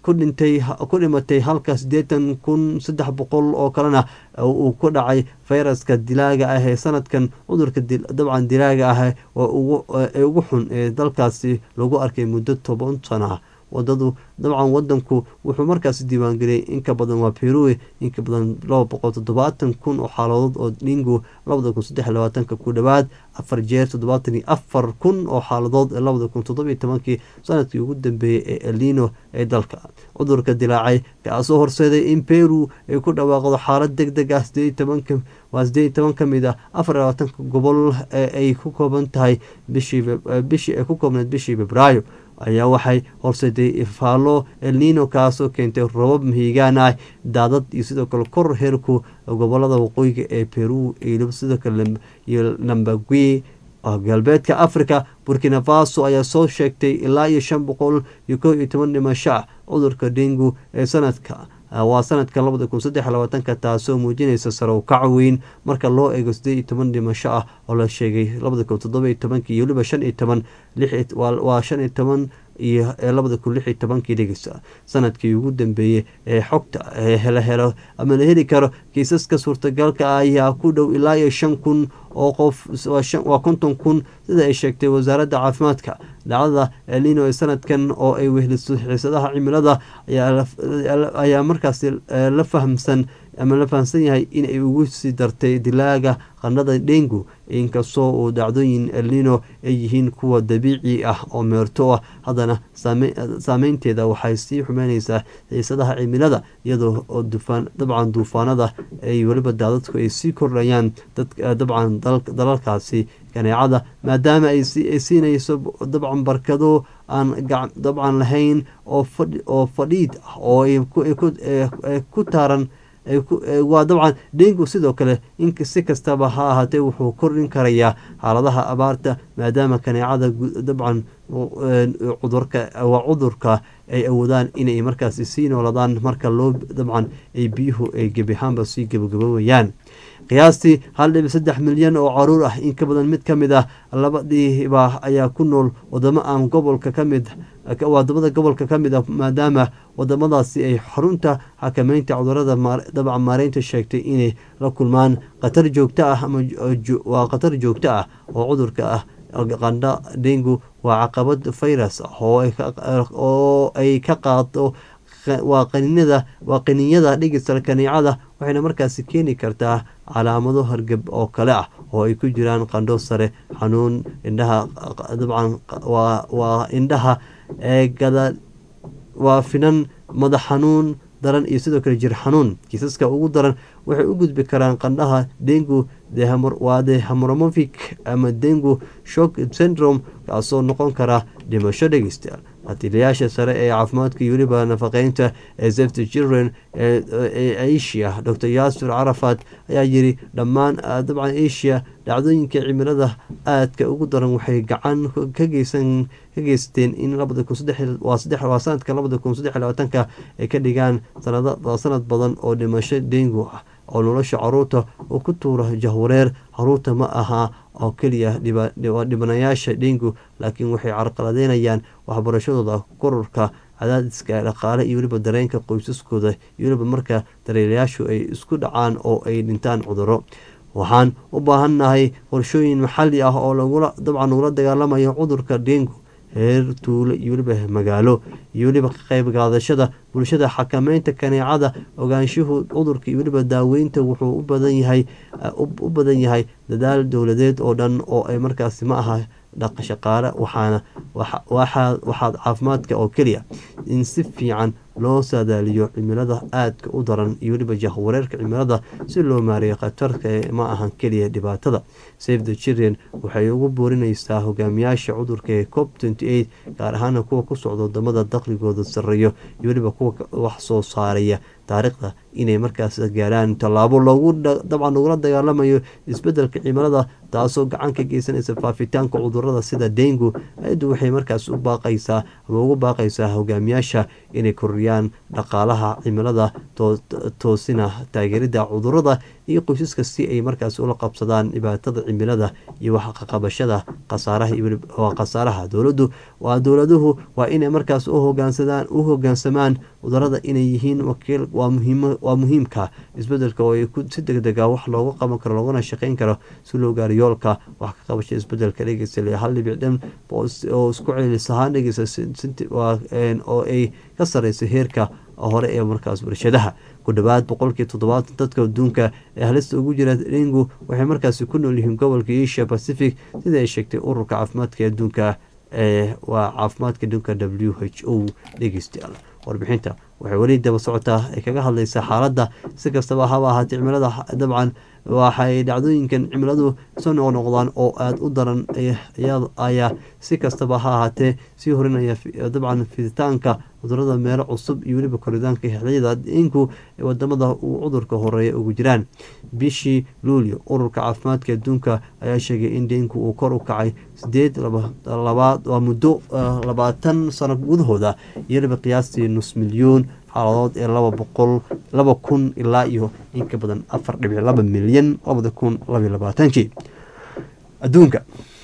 ku dhimatay halka siddeetan kun saddex boqol oo kalena uu ku dhacay fayraska dilaaga ah ee sanadkan cudurka dabcan dilaaga ah ee ugu xun ee dalkaasi lagu arkay muddo toban sana wadadu dabcan wadanku wuxuu markaasi diiwaangeliyay inka badan waa peru inka badan laba boqol toddobaatan kun oo xaaladood oo dhingu labada kun saddex labaatanka ku dhowaad afar jeer toddobaatan iyo afar kun oo xaaladood ee labada kun toddoba iyo tobankii sanadkii ugu dambeeyey ee elino ee dalka cudurka dilaacay kaasoo horseeday in peru ay ku dhawaaqdo xaalad deg deg ah sideed tobanka waa sideed iyo toban ka mid ah afar iyo labaatanka gobol ee ay ku kooban tahay bishii ay ku koobneed bishii febraayo ayaa waxay horseeday ifaalo elnino kaasoo keentay robab mahigaan ah daadad iyo sidoo kale kor heerku gobolada waqooyiga ee peru iyo sidoo kale iyo lambagui galbeedka africa burkina faso ayaa soo sheegtay ilaa iyo shan boqol iyo koo iyo toban dhimasho ah cudurka dengu ee sanadka waa sanadkan labada kun saddex labaatanka taasoo muujinaysa sarow kac weyn marka loo eego sideed iyo toban dhimasho ah oo la sheegay labada kun toddoba iyo tobankii iyo weliba shan iyo toban waa shan iyo toban iyo labada kun lix iyo tobankii dhegeysa sanadkii ugu dambeeyey ee xogta ee la helo ama la heli karo kiisaska suurtagalka ah ayaa ku dhow ilaa iyo shan kun oo qof waa konton kun sida ay sheegtay wasaaradda caafimaadka dhacdada elino ee sanadkan oo ay wehliso xiisadaha cimilada ayaa markaasi la fahamsan ama la fahamsan yahay in ay ugu sii dartay dilaaga qandhada dhengu inkastoo uu dhacdooyin elnino ay yihiin kuwa dabiici ah oo meerto ah haddana saameynteeda waxay sii xumeyneysaa xiisadaha cimilada iyadoo oo dabcan duufaanada ay weliba daadadku ay sii kordhayaan dabcan dalalkaasi kaneecada maadaama ay siinayso dabcan barkado aan dabcan lahayn oo fadhiid ah oo ku taaran waa dabcan dengu sidoo kale in si kastaba ha ahaatee wuxuu kordhin karayaa xaaladaha abaarta maadaama kaneecada dabcan cudurka waa cudurka ay awoodaan inay markaasi sii nooladaan marka loo dabcan ay biyuhu ay gebiahaanba sii gabagaboobayaan qiyaastii hal dhibic saddex milyan oo caruur ah in ka badan mid ka mid ah labadiiba ayaa ku nool wadamo aan gobolka kamid wadamada gobolka ka mid ah maadaama wadamadaasi ay xarunta xakameynta cudurada dabcan maareynta sheegtay inay la kulmaan khatar joogto ah waa khatar joogto ah oo cudurka ah qandha dengu waa caqabad virus oo ay ka qaado waa qaninada waa qaninyada dhigista kaneecada waxayna markaasi keeni kartaa calaamado hargab oo kale ah oo ay ku jiraan qandho sare xanuun indhaha dabcan waa indhaha eegada waa finan madax xanuun daran iyo sidoo kale jir xanuun kiisaska ugu daran waxay u gudbi karaan qandhaha dengu waa the hamromovic ama dengu shock syndrome kaasoo noqon kara dhimasho dhegeystayaal hatilayaasha sare ee caafimaadka iyo weliba nafaqeynta ee safety children ee asia dor yaasir carafat ayaa yiri dhammaan dabcan asia dhacdooyinka cimilada aadka ugu daran waxay gacan ka geysteen in waa sanadka labada kun saddex labaatanka ay ka dhigaan sanad badan oo dhimasho dengu ah oo nolosha caruurta oo ku tuura jahwareer caruurta ma aha oo keliya dhibanayaasha dengu laakiin waxay carqaladeynayaan waxbarashadooda kororka cadaadiska dhaqaale iyo weliba dareenka qoysaskooda iyo weliba marka dareelayaashu ay isku dhacaan oo ay dhintaan cuduro waxaan u baahannahay qorshooyin maxali ah oo lagula dabcan lagula dagaalamayo cudurka dengu heer tuulo iyo weliba magaalo iyo weliba ka qayb qaadashada bulshada xakameynta kaneecada ogaanshuhu cudurka iyo weliba daaweynta wuxuu u badan yahay u badan yahay dadaal dowladeed oo dhan oo ay markaasi ma aha dhaqashaqaale waxaana waxaad caafimaadka oo keliya in si fiican loo saadaaliyo cimilada aadka u daran iyo weliba jahwareerka cimilada si loo maareeyo khatarka ma ahan keliya dhibaatada save the children waxay ugu boorinaysaa hogaamiyaasha cudurka ee cop gaar ahaana kuwa ku socda wadamada dakhligooda sareeyo iyo weliba kuwa wax soo saaraya taariikhda inay markaas gaaraan tallaabo loogu dabcan lagula dagaalamayo isbedelka cimilada taasoo gacan ka geysanaysa faafitaanka cudurada sida dengu ayaddu waxay markaas u baaqaysaa ama ugu baaqaysaa hogaamiyaasha inay koriyaan dhaqaalaha cimilada toosina taageerida cudurada iyo qoysaska si ay markaas ula qabsadaan dhibaatada cimilada iyo waxqaqabashada khasaaraha khasaaraha dowladu waa dowladuhu waa inay markaas u hogaansadaan u hogaansamaan cudurada inay yihiin wakiil waa muhiimka isbedelka oo ay si deg dega wax looga qaban karo loogana shaqeyn karo si loo gaaro yoolka wax ka qabasha isbedelka dhegeysa hal dhibic dhan oo isku celis ahaan dhegeysa oo ay ka sareysa heerka hore ee markaas warshadaha ku dhawaad boqolkii toddobaatan dadka adduunka ee halista ugu jira dengu waxay markaasi ku nool yihiin gobolka asia pacific sida ay sheegtay ururka caafimaadka adduunka ee waa caafimaadka adduunka w h o dhegeystayaal warbixinta waxay weli daba socotaa ay kaga hadlaysaa xaaladda si kastaba haba ahaatee cimilada dabcan waxay dhacdooyinkan cimiladu soo noqnoqdaan oo aada u daran ayaa si kastaba ha ahaatee sii horinaya dabcan fiditaanka cudurada meelo cusub iyo weliba koritaanka xiliyada dinku ee wadamada uu cudurka horeeya ugu jiraan bishii luulio ururka caafimaadka adduunka ayaa sheegay in dinku uu kor u kacay sideed labaad waa muddo labaatan sano gudahooda iyo weliba qiyaastii nus milyuun xaaladood ee laba boqol laba kun ilaa iyo in ka badan afar dhibic laba milyan labada kun labaiyo labaatankii adduunka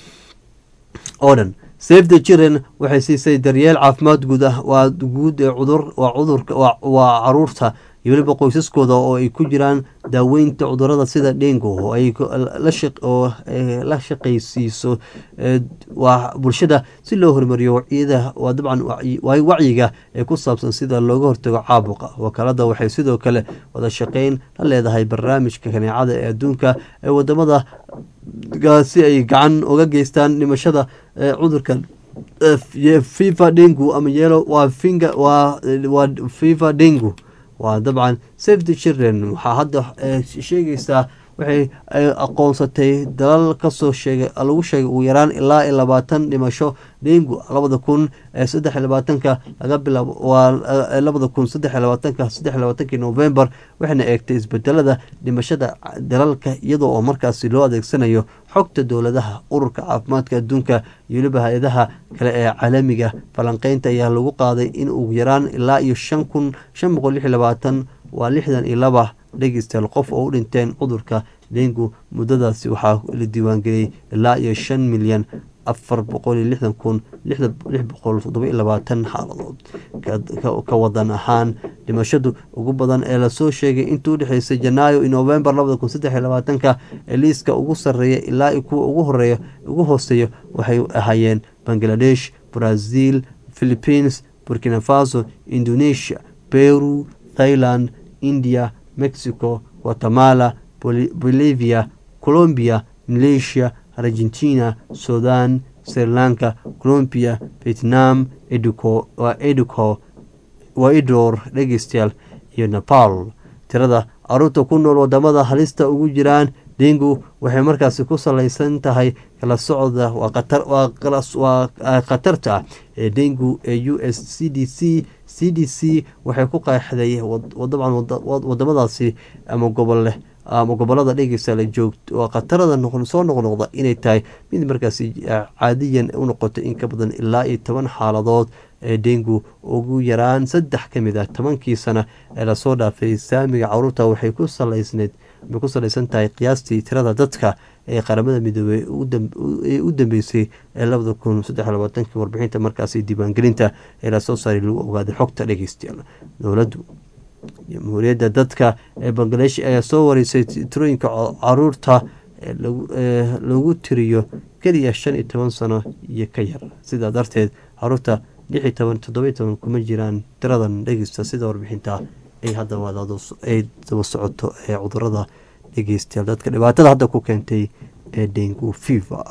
oo dhan save the children waxay siisay daryeel caafimaad guud ah waa guud ee cudur waa cudurka waa caruurta iyo weliba qoysaskooda oo ay ku jiraan daaweynta cudurada sida dengu oo ay oo la shaqaysiiso waa bulshada si loo horumariyo waciyada waa dabcan wacyiga ee ku saabsan sida looga hortago caabuqa wakaalada waxay sidoo kale wada shaqeyn la leedahay barnaamijka kaneecada ee adduunka ee wadamada si ay gacan uga geystaan dhimashada cudurkan fifa dengu ama yeelo waa finga waa fifa dengu waa dabcan save the children waxaa hadda sheegaysaa waxay aqoonsatay dalal kasoo sheegay lagu sheegay ugu yaraan ilaa iyo labaatan dhimasho dengu labada kun saddex labaatanka laga bilaabo waa labada kun saddex labaatanka saddex labaatankii novembar waxayna eegtay isbedelada dhimashada dalalka iyadoo oo markaasi loo adeegsanayo xogta dowladaha ururka caafimaadka adduunka iyo weliba hay-adaha kale ee caalamiga falanqeynta ayaa lagu qaaday in ugu yaraan ilaa iyo shan kun shan boqol lix iyo labaatan waa lixdan iyo laba dhegeystayaal qof oo u dhinteen cudurka dengu muddadaasi waxaa la diiwaangeliyey ilaa iyo shan milyan afar boqol iyo lixdan kun lix boqol toddoba iyo labaatan xaaladood ka wadan ahaan dhimashadu ugu badan ee lasoo sheegay intii udhexeysay janaayo iyo novembar labada kun saddex iyo labaatanka ee liiska ugu sarreeya ilaa iyo kuwa ugu horeeya ugu hooseeya waxay ahaayeen bangladesh brazil philippines burkina faso indonesia peru thailand india mexico guatemala bolivia colombia malaysia argentina sudan sri lanka colombia vietnam educo waa idor dhegeystayaal iyo nepal tirada caruurta ku nool wadamada halista ugu jiraan dengu waxay markaasi ku salaysan tahay kala socda waa khatarta ah ee dengu ee u s c d c c d c waxay ku qeexday dabcan wadamadaasi ama gobol leh ama gobolada dhegeysa la joogto oo khatarada soo noqnoqda inay tahay mid markaasi caadiyan u noqotay in ka badan ilaa iyo toban xaaladood ee dengu ugu yaraan saddex ka mid ah tobankii sana ee lasoo dhaafay saamiga caruurta waxay ku salaysneed waxay ku salaysan tahay qiyaastii tirada dadka ee qaramada midoobey ee u dambeysay ee labada kun saddex labaatankii warbixinta markaasi diiwaangelinta ee lasoo saaray lagu ogaaday xogta dhegeystayaal dowladdu jamhuuriyadda dadka ee bangladesh ayaa soo wareysay tirooyinka caruurta lagu tiriyo keliya shan iyo toban sano iyo ka yar sidaa darteed caruurta lix iyo toban toddoba toban kuma jiraan tiradan dhegeysta sida warbixinta ay hadda ay daba socoto ee cudurada dhegeystayaal dadka dhibaatada hadda ku keentay ee dengu fiva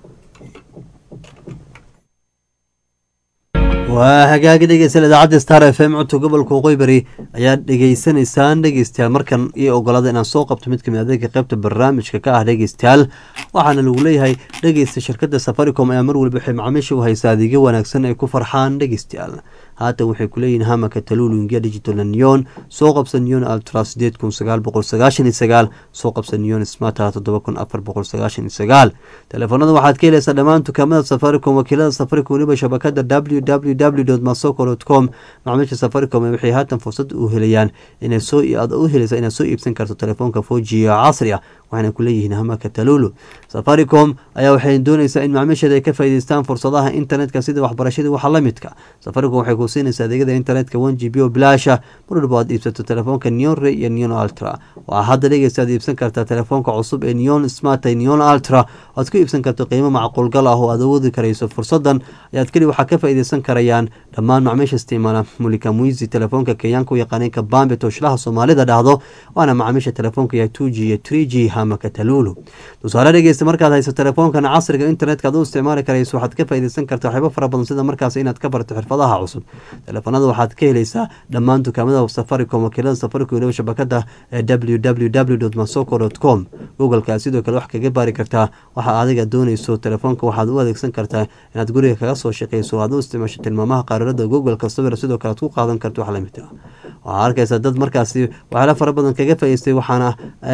waa hagaagi dhegeystayaal idaacadda star f m codka gobolka waqooyi ayaa dhegeysanaysaan dhegeystayaal markan iyo ogolada inaan soo qabto mid kamid adeega qeybta barnaamijka ka ah dhegeystayaal waxaana lagu leeyahay dhegeysta shirkadda safaricom ayaa mar waliba waxay macaamiisha u haysaa adeegyo wanaagsan ay ku farxaan dhegeystayaal haatan waxay kuleeyihiin hamaka taluulungiya digital neon soo qabsa neon altra sideed kun sagaal boqol sagaashan iyo sagaal soo qabsa neon smata toddoba kun afar boqol sagaashan iyo sagaal teleefanada waxaad ka helaysaa dhammaan dukaamada safaricom wakiilada safaricom weliba shabakada w w w masoko com macaamiisha safaricom waxay haatan fursad u helayaan inay soo u helaysaa inaad soo iibsan karto telefoonka foji casri ah waxayna ku leeyihiin hamaka talulu safaricom ayaa waxay doonaysaa in macaamiisheeda ay ka faa'idaystaan fursadaha internetka sida waxbarashadii waxa la midka safaricom waxay ku siinaysaa adeegyada internetka one g b oo bilaasha mar walba aad iibsato telefoonka neon re iyo neon ultra waa hadda dhegeysta aad iibsan kartaa telefoonka cusub ee neon smart neon ultra aad ku iibsan karto qiimo macquulgal ah oo aad awoodi karayso fursadan ayaad keli waxaa ka faa'iidaysan karayaan dhammaan macaamiisha isticmaala mulika muizi telefoonka kenyaanka u yaqaanay kabambe tooshlaha soomaalida dhahdo waana macaamiisha telefoonka yahay two g iyo three g hamaka talulu tusaale dhegeysta markaad hayso telefoonkan casriga internetka aad u isticmaali karayso waxaad ka faa'iidaysan kartaa waxyaabo fara badan sida markaas inaad ka barato xirfadaha cusub teleefanada waxaad ka helaysaa dhammaan dukaamada safaricom wakiilada safaricom weliba shabakada w w w masoko com googleka sidoo kale wax kaga baari kartaa waxa adiga doonayso telefoonka waxaad u adeegsan kartaa inaad guriga kaga soo shaqeyso aad u isticmaasho tilmaamaha qaararada googleka sawir sidoo kale aad ku qaadan karto wax lamid ah waxaa arkaysaa dad markaasi waxyaala fara badan kaga faa'iistay waxaana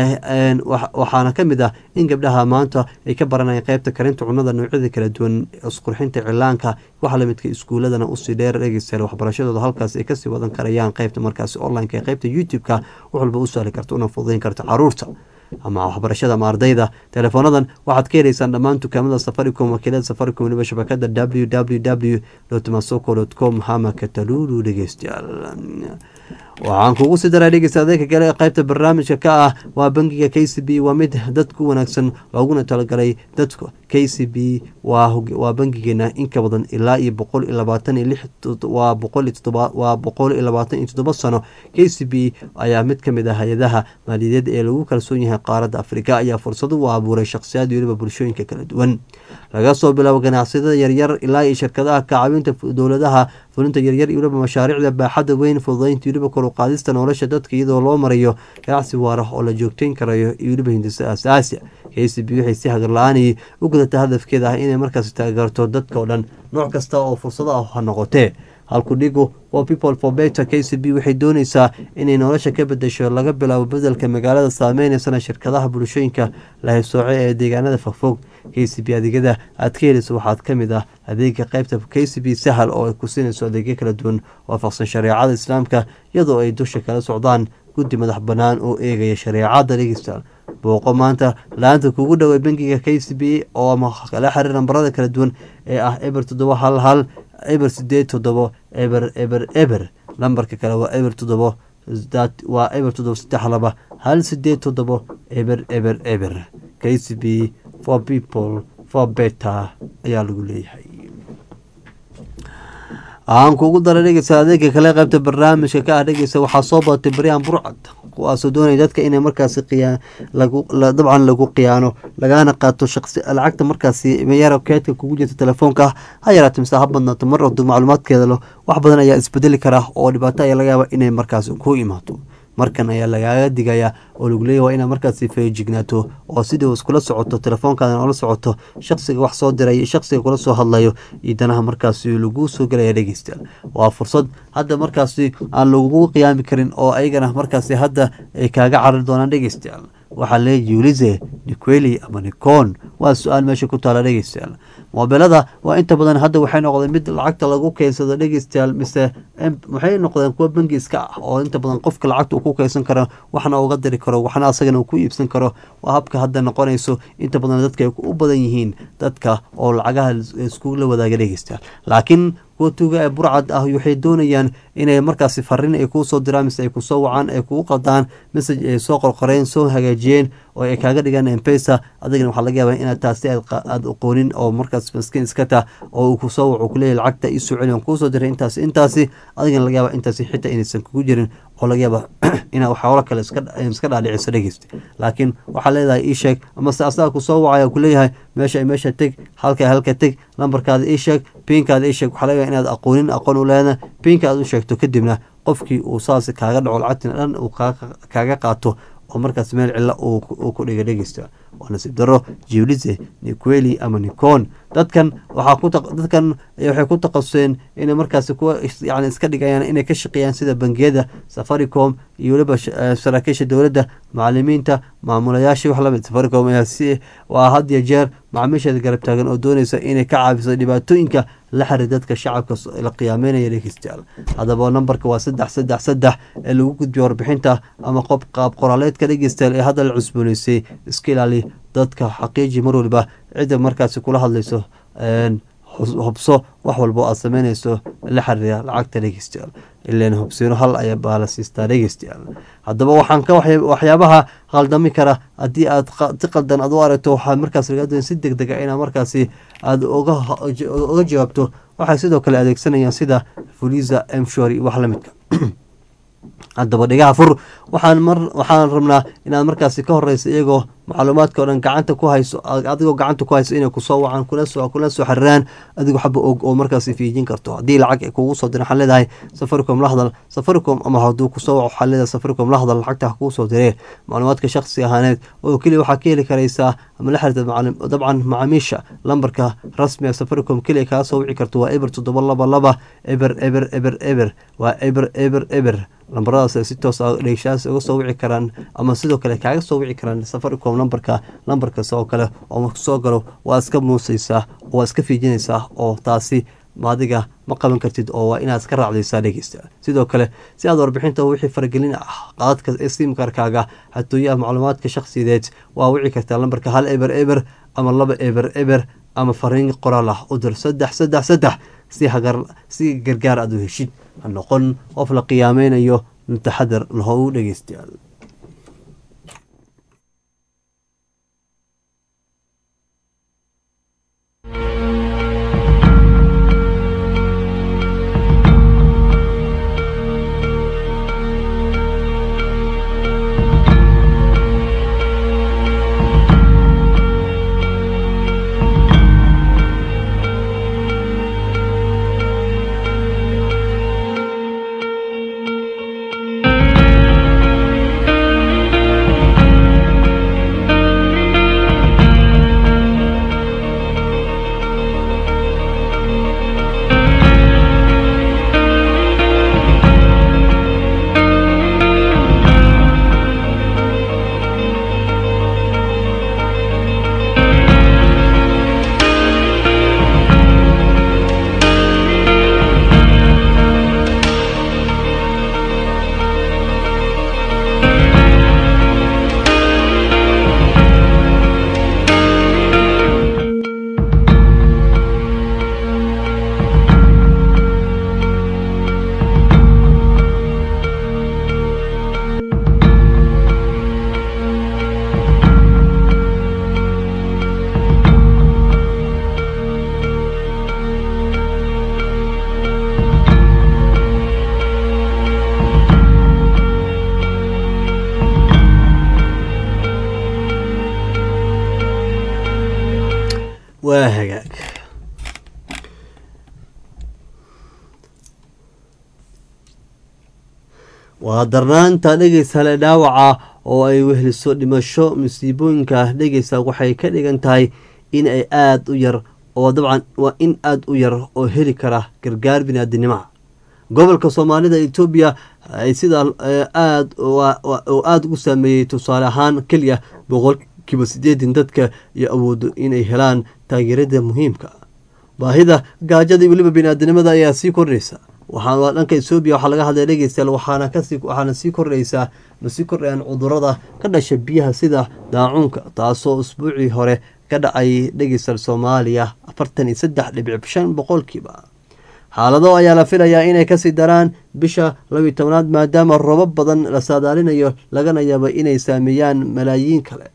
waxaana ka mid ah in gabdhaha maanta ay ka baranayaan qeybta karinta cunada noocyada kala duwan isqurxinta cilaanka waxa lamidka iskuuladana usii dheer dhegeystayaal waxbarashadooda halkaas ay kasii wadan karayaan qeybta markaasi onlineka ee qeybta youtube-ka wax walba u sahli karta una fududeyn karta caruurta ama waxbarashada ama ardayda teleefoonadan waxaad ka heleysaan dhammaan dukaamada safaricom wakiilada safaricom weliba shabakada w w w masoko com hamaka talulu dhegeystayaal waxaan kugu sii daraa dhegeysta adeega kale ee qaybta barnaamijka ka ah waa bangiga k c b waa mid dadku wanaagsan looguna talagalay dadka k c b waa bangigeena inka badan ilaa iyo boqol iyo labaatan iyo lix waa boqol iyo todoba waa boqol iyo labaatan iyo toddoba sano k c b ayaa mid ka mid ah hay-adaha maaliyadeed ee lagu kalsoon yahay qaaradda afrika ayaa fursad u abuuray shakhsiyaad weliba bulshooyinka kala duwan laga soo bilaabo ganacsiyada yaryar ilaa iyo shirkadaha kacaabinta dowladaha fulinta yaryar iyo weliba mashaariicda baaxadda weyn fududaynta weliba kor u qaadista nolosha dadka iyadoo loo marayo ganacsi waara oo la joogteyn karayo iyo weliba hindisa asaasi k c b waxay si hagar la-aanay u gudata hadafkeeda ah inay markaasi taageerto dadka oo dhan nooc kasta oo fursado ah ha noqotee halkudhigu waa people for better k c b waxay dooneysaa inay nolosha ka bedesho laga bilaabo bedelka magaalada saameyneysan shirkadaha bulshooyinka la haysooce ee deegaanada fogfog k c b adeegyada aad ka heleyso waxaad ka mid ah adeega qeybta k c b sahal oo ay ku siinayso adeegyo kala duwan waafaqsan shareecada islaamka iyadoo ay dusha kala socdaan guddi madax bannaan oo eegaya shareecada dhegeysta booqo maanta la-aanta kugu dhowey bangiga k c b oo ama kala xiriir nambarada kala duwan ee ah eber toddoba hal hal eber sideed toddobo eber eber eber lambarka kale waa eber toddobo waa eber toddobo saddex laba hal sideed toddobo eber eber eber k c b for people for better ayaa lagu leeyahay aan kugu dara dhegeysa adeega kale qaybta barnaamijka ka ah dhegeysa waxaa soo badatay baryahan burcad kuwaasoo doonaya dadka inay markaasi dabcan lagu khiyaano lagana qaato lacagta markaasi yaro keedka kugu jirta telefoonka ha yaraata mise ha badnaato mar wado macluumaadkeeda lo wax badan ayaa isbedeli kara oo dhibaato ayaa laga yaaba inay markaasi ku imaato markan ayaa lagaaga digaya oo lagu leeya waa inaad markaasi feejignaato oo sidii iskula socoto telefoonkaada oola socoto shaqsiga wax soo diray shaqsiga kula soo hadlayo iyo danaha markaasi lagu soo gelaya dhegeysta waa fursad hadda markaasi aan lagugu qiyaami karin oo ayagana markaasi hadda ay kaaga carari doonaan dhegeystayaal waxaa leeya yulize niqueli ama nicon waa su-aal meesha ku taala dhegeystayaal moobilada waa inta badan hadda waxay noqdeen mid lacagta lagu keensado dhegeystayaal mise waxay noqdeen kuwa bangi iska ah oo inta badan qofka lacagta uu ku keensan karo waxna uga diri karo waxna asagana uu ku iibsan karo waa habka hadda noqonayso inta badan dadka ay u badan yihiin dadka oo lacagaha iskula wadaaga dhegeystayaal laakiin kuwa tuuga ee burcad ah waxay doonayaan inay markaasi fariin ay kuu soo diraan mise ay kusoo wacaan ay kugu qadaan message ay soo qorqoreen soo hagaajiyeen oo ay kaaga dhigaan mpesa adigana waxaa laga yaabaa inaad taasi aada aqoonin oo markaas maskiin iska tah oo uu kusoo wacu kuleeyahy lacagta ii soo celi aan kuusoo diray intaasi intaasi adigana laga yaaba intaasi xitaa inaysan kugu jirin oo laga yaaba inaad waxoola kale iska dhaadhiciso dhegeysta laakiin waxaa leedahay ii sheeg amase asaga kusoo wacaya kuleeyahay meesha meesha teg halka halka teg lambarkaada ii sheeg piinkaada ii sheeg waxaa laga yaaba inaad aqoonin aqoon u leedahay piinka aad u sheegto kadibna qofkii uu saas kaaga dhaco lacagtina dhan uu kaaga qaato oo markaas meel cilo uu ku dhiga dhegeysta waa nasiib daro jiwlize niqueli ama nicon dadkan dadkan waxay ku taqasuseen inay markaasi kuwa yani iska dhigayaan inay ka shaqeeyaan sida bangiyada safaricom iyo weliba saraakiisha dowladda macalimiinta maamulayaashii wax lamid safaricom waa had iyo jeer macaamiisheeda garab taagan oo dooneysa inay ka caabiso dhibaatooyinka la xiriir dadka shacabka la qiyaameynaya dhegeystayaal haddaba nambarka waa saddex saddex saddex ee lagu gudbiyo warbixinta ama qob qaab qoraaleedka dhegeystayaal ee hadda la cusbooneysay iska ilaali dadka xaqiiji mar waliba cidda markaasi kula hadlayso hubso wax walba aad sameyneyso la xiriira lacagta dhegeystayaal ilan hubsiino hal ayaa baa la siistaa dhegeystayaal haddaba waxaan ka waxyaabaha qaldami kara haddii aad si qaldan aad u aragto waxaa markaas laga doon si deg deg a inaad markaasi aada uga jawaabto waxay sidoo kale adeegsanayaan sida fuliza mshori wax lamidka haddaba dhigaha fur waxaan mar waxaan rabnaa inaad markaasi ka horeysa iyagoo macluumaadka o dhan gacanta ku hayso adigoo gacanta ku hayso inay kusoo wacaan kuna soo kula soo xiriiraan adigoo xaba og oo markaasi fiijin karto haddii lacag kugu soo dira waxaan leedahay safaricom la hadal safaricom ama hadduu kusoo waco waxaan leedahay safaricom la hadal lacagta ha kuu soo diree macluumaadka shakhsi ahaaneed oo keliya waxaa ka heli karaysaa ama la xiriirta dabcan macaamiisha lambarka rasmiga safaricom keliya kaa soo wici karto waa eber toddoba laba laba eber eber eber eber waa eber eber eber lambaradaas ay si toos ah dhegshaas uga soo wici karaan ama sidoo kale kaaga soo wici karaan safaricom lambarka lambarkas oo kale oo soo galo waa iska muusaysaa waa iska fiijinaysaa oo taasi adiga ma qaban kartid oo waa inaad iska raacdaysaa dhegeysta sidoo kale si aad warbixinta wixii faragelin ah qaadadka simkarkaaga xatooyaha macluumaadka shakhsiyadeed waa wici kartaa lambarka hal eber eber ama laba eber eber ama fariin qoraal ah u dir saddex saddex saddex si hagar si gargaar aad u heshid ha noqon qof la qiyaameynayo taxadar lahogu dhegeystayaal waa hagaag waa darnaanta dhegeysale dhaawaca oo ay wehliso dhimasho musiibooyinka dhegeysa waxay ka dhigan tahay in ay aada u yar oo dabcan waa in aada u yar oo heli kara gargaar biniaadinimoa gobolka soomaalida etoobiya ay sidaa aad oo aada ugu saameeyey tusaale ahaan keliya boqolkiiba sideetan dadka iyo awoodo inay helaan taageerada muhiimka baahida gaajada iyo weliba biniaadinimada ayaa sii kordhaysa waxaa dhanka etoobiya waxaa laga hadlaya dhegeystayaal waxaana kasi waxaana sii kordhaysaa ma sii kordhayaan cudurada ka dhasha biyaha sida daacuunka taasoo usbuucii hore ka dhacay dhegeystayaal soomaaliya afartan iyo saddex dhibic shan boqolkiiba xaalado ayaa la filayaa inay kasii daraan bisha labiyo tobnaad maadaama robo badan la saadaalinayo lagana yaabo inay saameeyaan malaayiin kale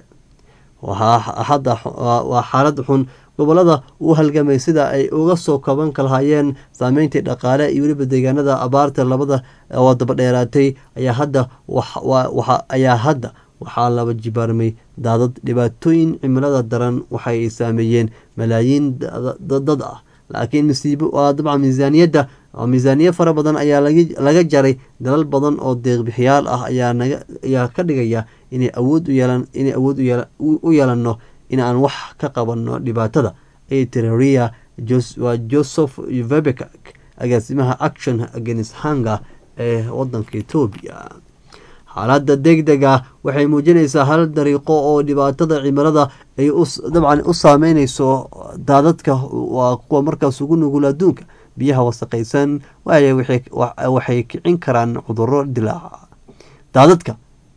waa xaalad xun gobolada u halgamay sida ay uga soo kaban lahaayeen saameyntii dhaqaale iyo weliba deegaanada abaarta labada oo dabadheeraatay ayaa hadda ayaa hadda waxaa laba jibaarmay daadad dhibaatooyin cimilada daran waxay saameeyeen malaayiin dad ah laakiin masiibo waa dabcan miisaaniyadda miisaaniya fara badan ayaa laga jaray dalal badan oo deeqbixiyaal ah ayaa ka dhigaya inay awood inay awood u yeelano in aan wax ka qabano dhibaatada ee tereria waa joseph vebekak agaasimaha action against hunger ee wadanka etoobiya xaaladda deg dega waxay muujinaysaa hal dariiqo oo dhibaatada cimilada ay dabcan u saameyneyso daadadka waa kuwa markaas ugu nugul adduunka biyaha wasaqaysan waaya waxay kicin karaan cuduro dilaaca daadadka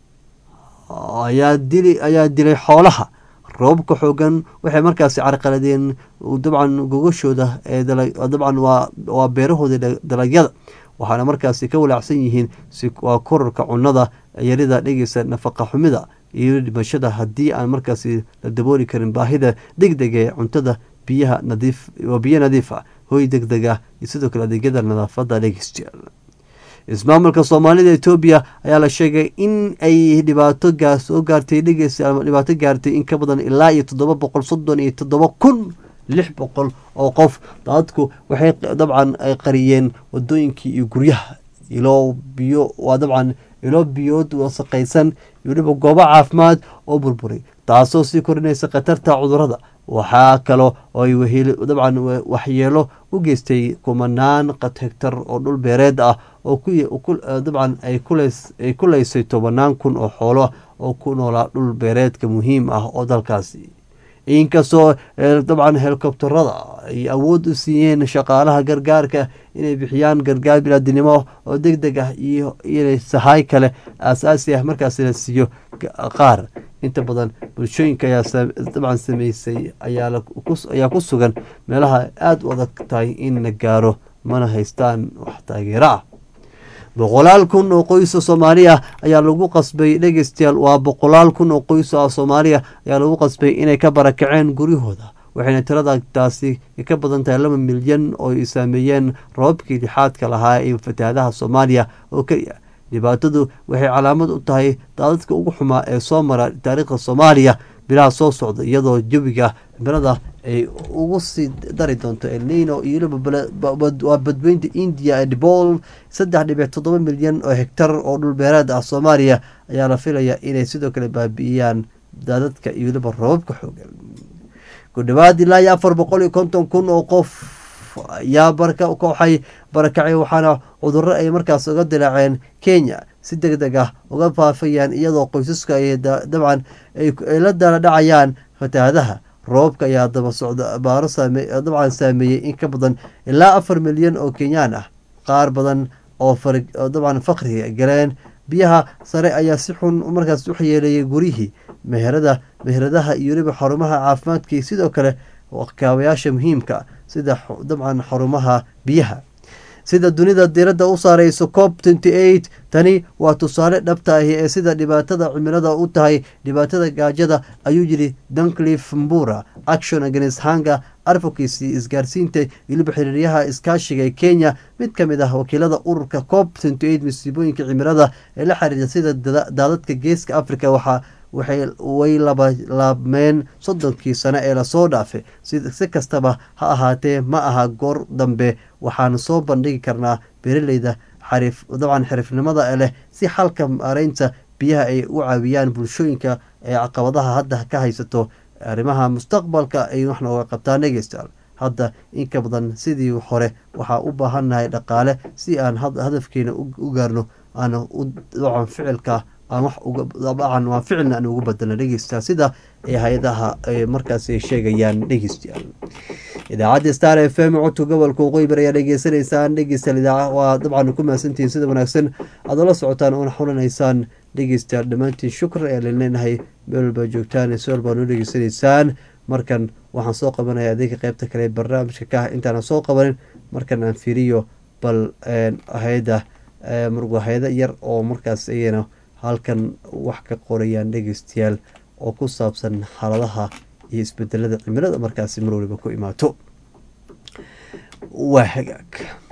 ayaa dilay xoolaha roobabka xoogan waxay markaasi carqaladeen dabcan gogashooda dabcan waa beerahooda dalagyada waxaana markaasi ka walaacsan yihiin waa korarka cunada yarida dhegeysa nafaqa xumida iyo dhimashada haddii aan markaasi la dabooli karin baahida deg dega ee cuntada biyaha nadiif waa biyo nadiif ah hoy deg deg ah iyo sidoo kale adeegyada nadaafada dhegeystayaal ismaamulka soomaalida etoobiya ayaa la sheegay in ay dhibaato soo gaartay dhegeystayaal dhibaato gaartay in ka badan ilaa iyo toddoba boqol soddon iyo toddoba kun lix boqol oo qof dadku waxay dabcan ay qariyeen wadooyinkii iyo guryaha iloo biyo waa dabcan iloo biyood wasaqaysan iyo weliba goobo caafimaad oo burburay taasoo sii korinaysa khatarta cudurada waxaa kalo oo ay dabcan waxyeelo u geystay kumanaan hegtar oo dhul beereed ah oo dabcan ay ku leysay tobanaan kun oo xoolo oo ku noolaa dhul beereedka muhiim ah oo dalkaasi inkastoo dabcan helikobtarada ay awood u siiyeen shaqaalaha gargaarka inay bixiyaan gargaar bilaadinimo oo deg deg ah iyo inay sahay kale aasaasi ah markaas la siiyo qaar inta badan bulshooyinka ayaa dabcan sameysay ayaa ku sugan meelaha aada u adag tahay in la gaaro mana haystaan wax taageero ah boqolaal kun oo qoysa soomaaliya ayaa lagu qasbay dhegeystayaal waa boqolaal kun oo qoysa soomaaliya ayaa lagu qasbay inay ka barakaceen guryahooda waxayna tirada taasi ka badan tahay laba milyan oo ay saameeyeen roobabkii lixaadka lahaa ee fatahaadaha soomaaliya oo keliya dhibaatadu waxay calaamad u tahay daadadka ugu xumaa ee soo mara taariikhda soomaaliya bilaha soo socda iyadoo jawiga cimilada ay ugu sii dari doonto elnino iyo waa badweynta india ee dibol saddex dhibic toddoba milyan oo hegtar oo dhulbeereed ah soomaaliya ayaa la filaya inay sidoo kale baabi'iyaan daadadka iyo weliba roobabka xoogan ku dhawaad ilaa iyo afar boqol iyo konton kun oo qof ayaa kooxay barakacay waxaana cuduro ay markaas uga dilaaceen kenya si deg deg ah uga faafayaan iyadoo qoysaska ay dabcan ay la dala dhacayaan fatahaadaha roobka ayaa daba socda abaaro dabcan saameeyey in ka badan ilaa afar milyan oo kenyaan ah qaar badan oo dabcan fakriga galeen biyaha sare ayaa si xun markaas u yeeleeyay guryihii meherada meheradaha iyo weliba xarumaha caafimaadkii sidoo kale kaabayaasha muhiimka sida dabcan xarumaha biyaha sida dunida diradda u saareyso cop tani waa tusaale dhabta ahi ee sida dhibaatada cimilada u tahay dhibaatada gaajada ayuu yiri duncliff mbura action against hunger advocacy isgaarsiinta weliba xiriiryaha iskaashiga ee kenya mid ka mid ah wakiilada ururka cop masiibooyinka cimilada ee la xiriira sida daadadka geeska africa waxay way labalaabmeen soddonkii sano ee lasoo dhaafay si kastaba ha ahaatee ma aha goor dambe waxaanu soo bandhigi karnaa beeraleyda xariif dabcan xariifnimada leh si xalka maareynta biyaha ay u caawiyaan bulshooyinka ee caqabadaha hadda ka haysato arrimaha mustaqbalka ay wax nooga qabtaan dhegeystayaal hadda inka badan sidii hore waxaa u baahannahay dhaqaale si aan hadafkeena u gaarno aan dabcan ficilka aan wax dabcan waa ficilna aan ugu badalna dhegeystayaal sida ee hay-adaha markaas ay sheegayaan dhegeystayaal idaacadda star f m codka gobolka waqooyibar ayaa dhegeysanaysaan dhegeystayaal idaaca waa dabcan ku mahadsantihiin sida wanaagsan aad ola socotaan oona xulanaysaan dhegeystayaal dhammaantiin shukr ayaa leenahay meel walbaa joogtaan si walbaa noo dhegeysanaysaan markan waxaan soo qabanaya adeega qeybta kale barnaamijka ka ah intaanan soo qabanin markan aan fiiriyo bal hay-ada murgo hay-ada yar oo markaas iyana halkan wax ka qorayaan dhegeystayaal oo ku saabsan xaaladaha iyo isbedelada cimilada markaasi mar waliba ku imaato waa hagaag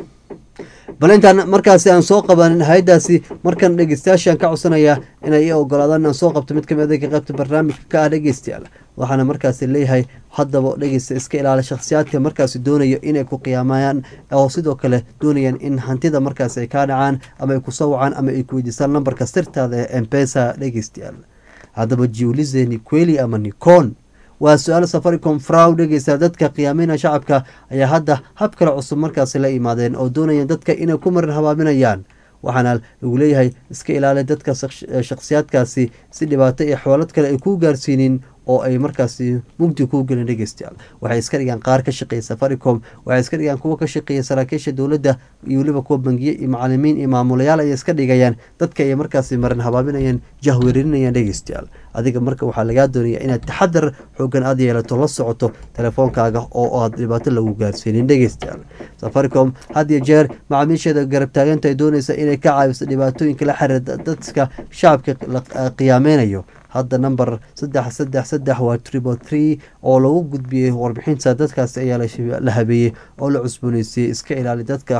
bal intaan markaasi aan soo qabanin hay-adaasi markan dhegeystayaashaan ka codsanayaa inay i ogolaadaan inaan soo qabto mid kamid adeega qaybta barnaamijka ka ah dhegeystayaal waxaana markaasi leeyahay haddaba dhegeysta iska ilaali shakhsiyaadka markaasi doonayo inay ku qiyaamayaan oo sidoo kale doonayaan in hantida markaasi ay kaa dhacaan ama ay ku sawacaan ama ay ku weydiistaan lambarka sirtaada ee embesa dhegeystayaal haddaba jiulize niqueli ama nicon waa su-aal safaricom fraw dhegeysta dadka qiyaameyna shacabka ayaa hadda hab kale cusub markaasi la imaadeen oo doonayaan dadka inay ku marin habaaminayaan waxaana lagu leeyahay iska ilaali dadka shakhsiyaadkaasi si dhibaato iyo xoolad kale ay kuu gaarsiinin oo ay markaasi mugdi kuu gelin dhegeystayaal waxay iska dhigaan qaar ka shaqeeya safaricom waxay iska dhigaan kuwa ka shaqeeya saraakiisha dowladda iyo weliba kuwa bangiye iyo macalimiin iyo maamulayaal ayay iska dhigayaan dadka ay markaasi marin habaaminayaan jahweerinayaan dhegeystayaal adiga marka waxaa lagaa doonaya inaad taxadar xoogan aad yeelato la socoto telefoonkaaga oo aad dhibaato lagu gaarsiinin dhegeystayaal safaricom had iyo jeer macaamiisheeda garab taaganta ay doonaysa inay ka caawiso dhibaatooyinka la xiriira dadka shacabka la qiyaameynayo hadda number saddex saddex saddex waa triple three oo lagu gudbiyey warbixinta dadkaasi ayaa la habeeyey oo la cusbooneysiiyey iska ilaali dadka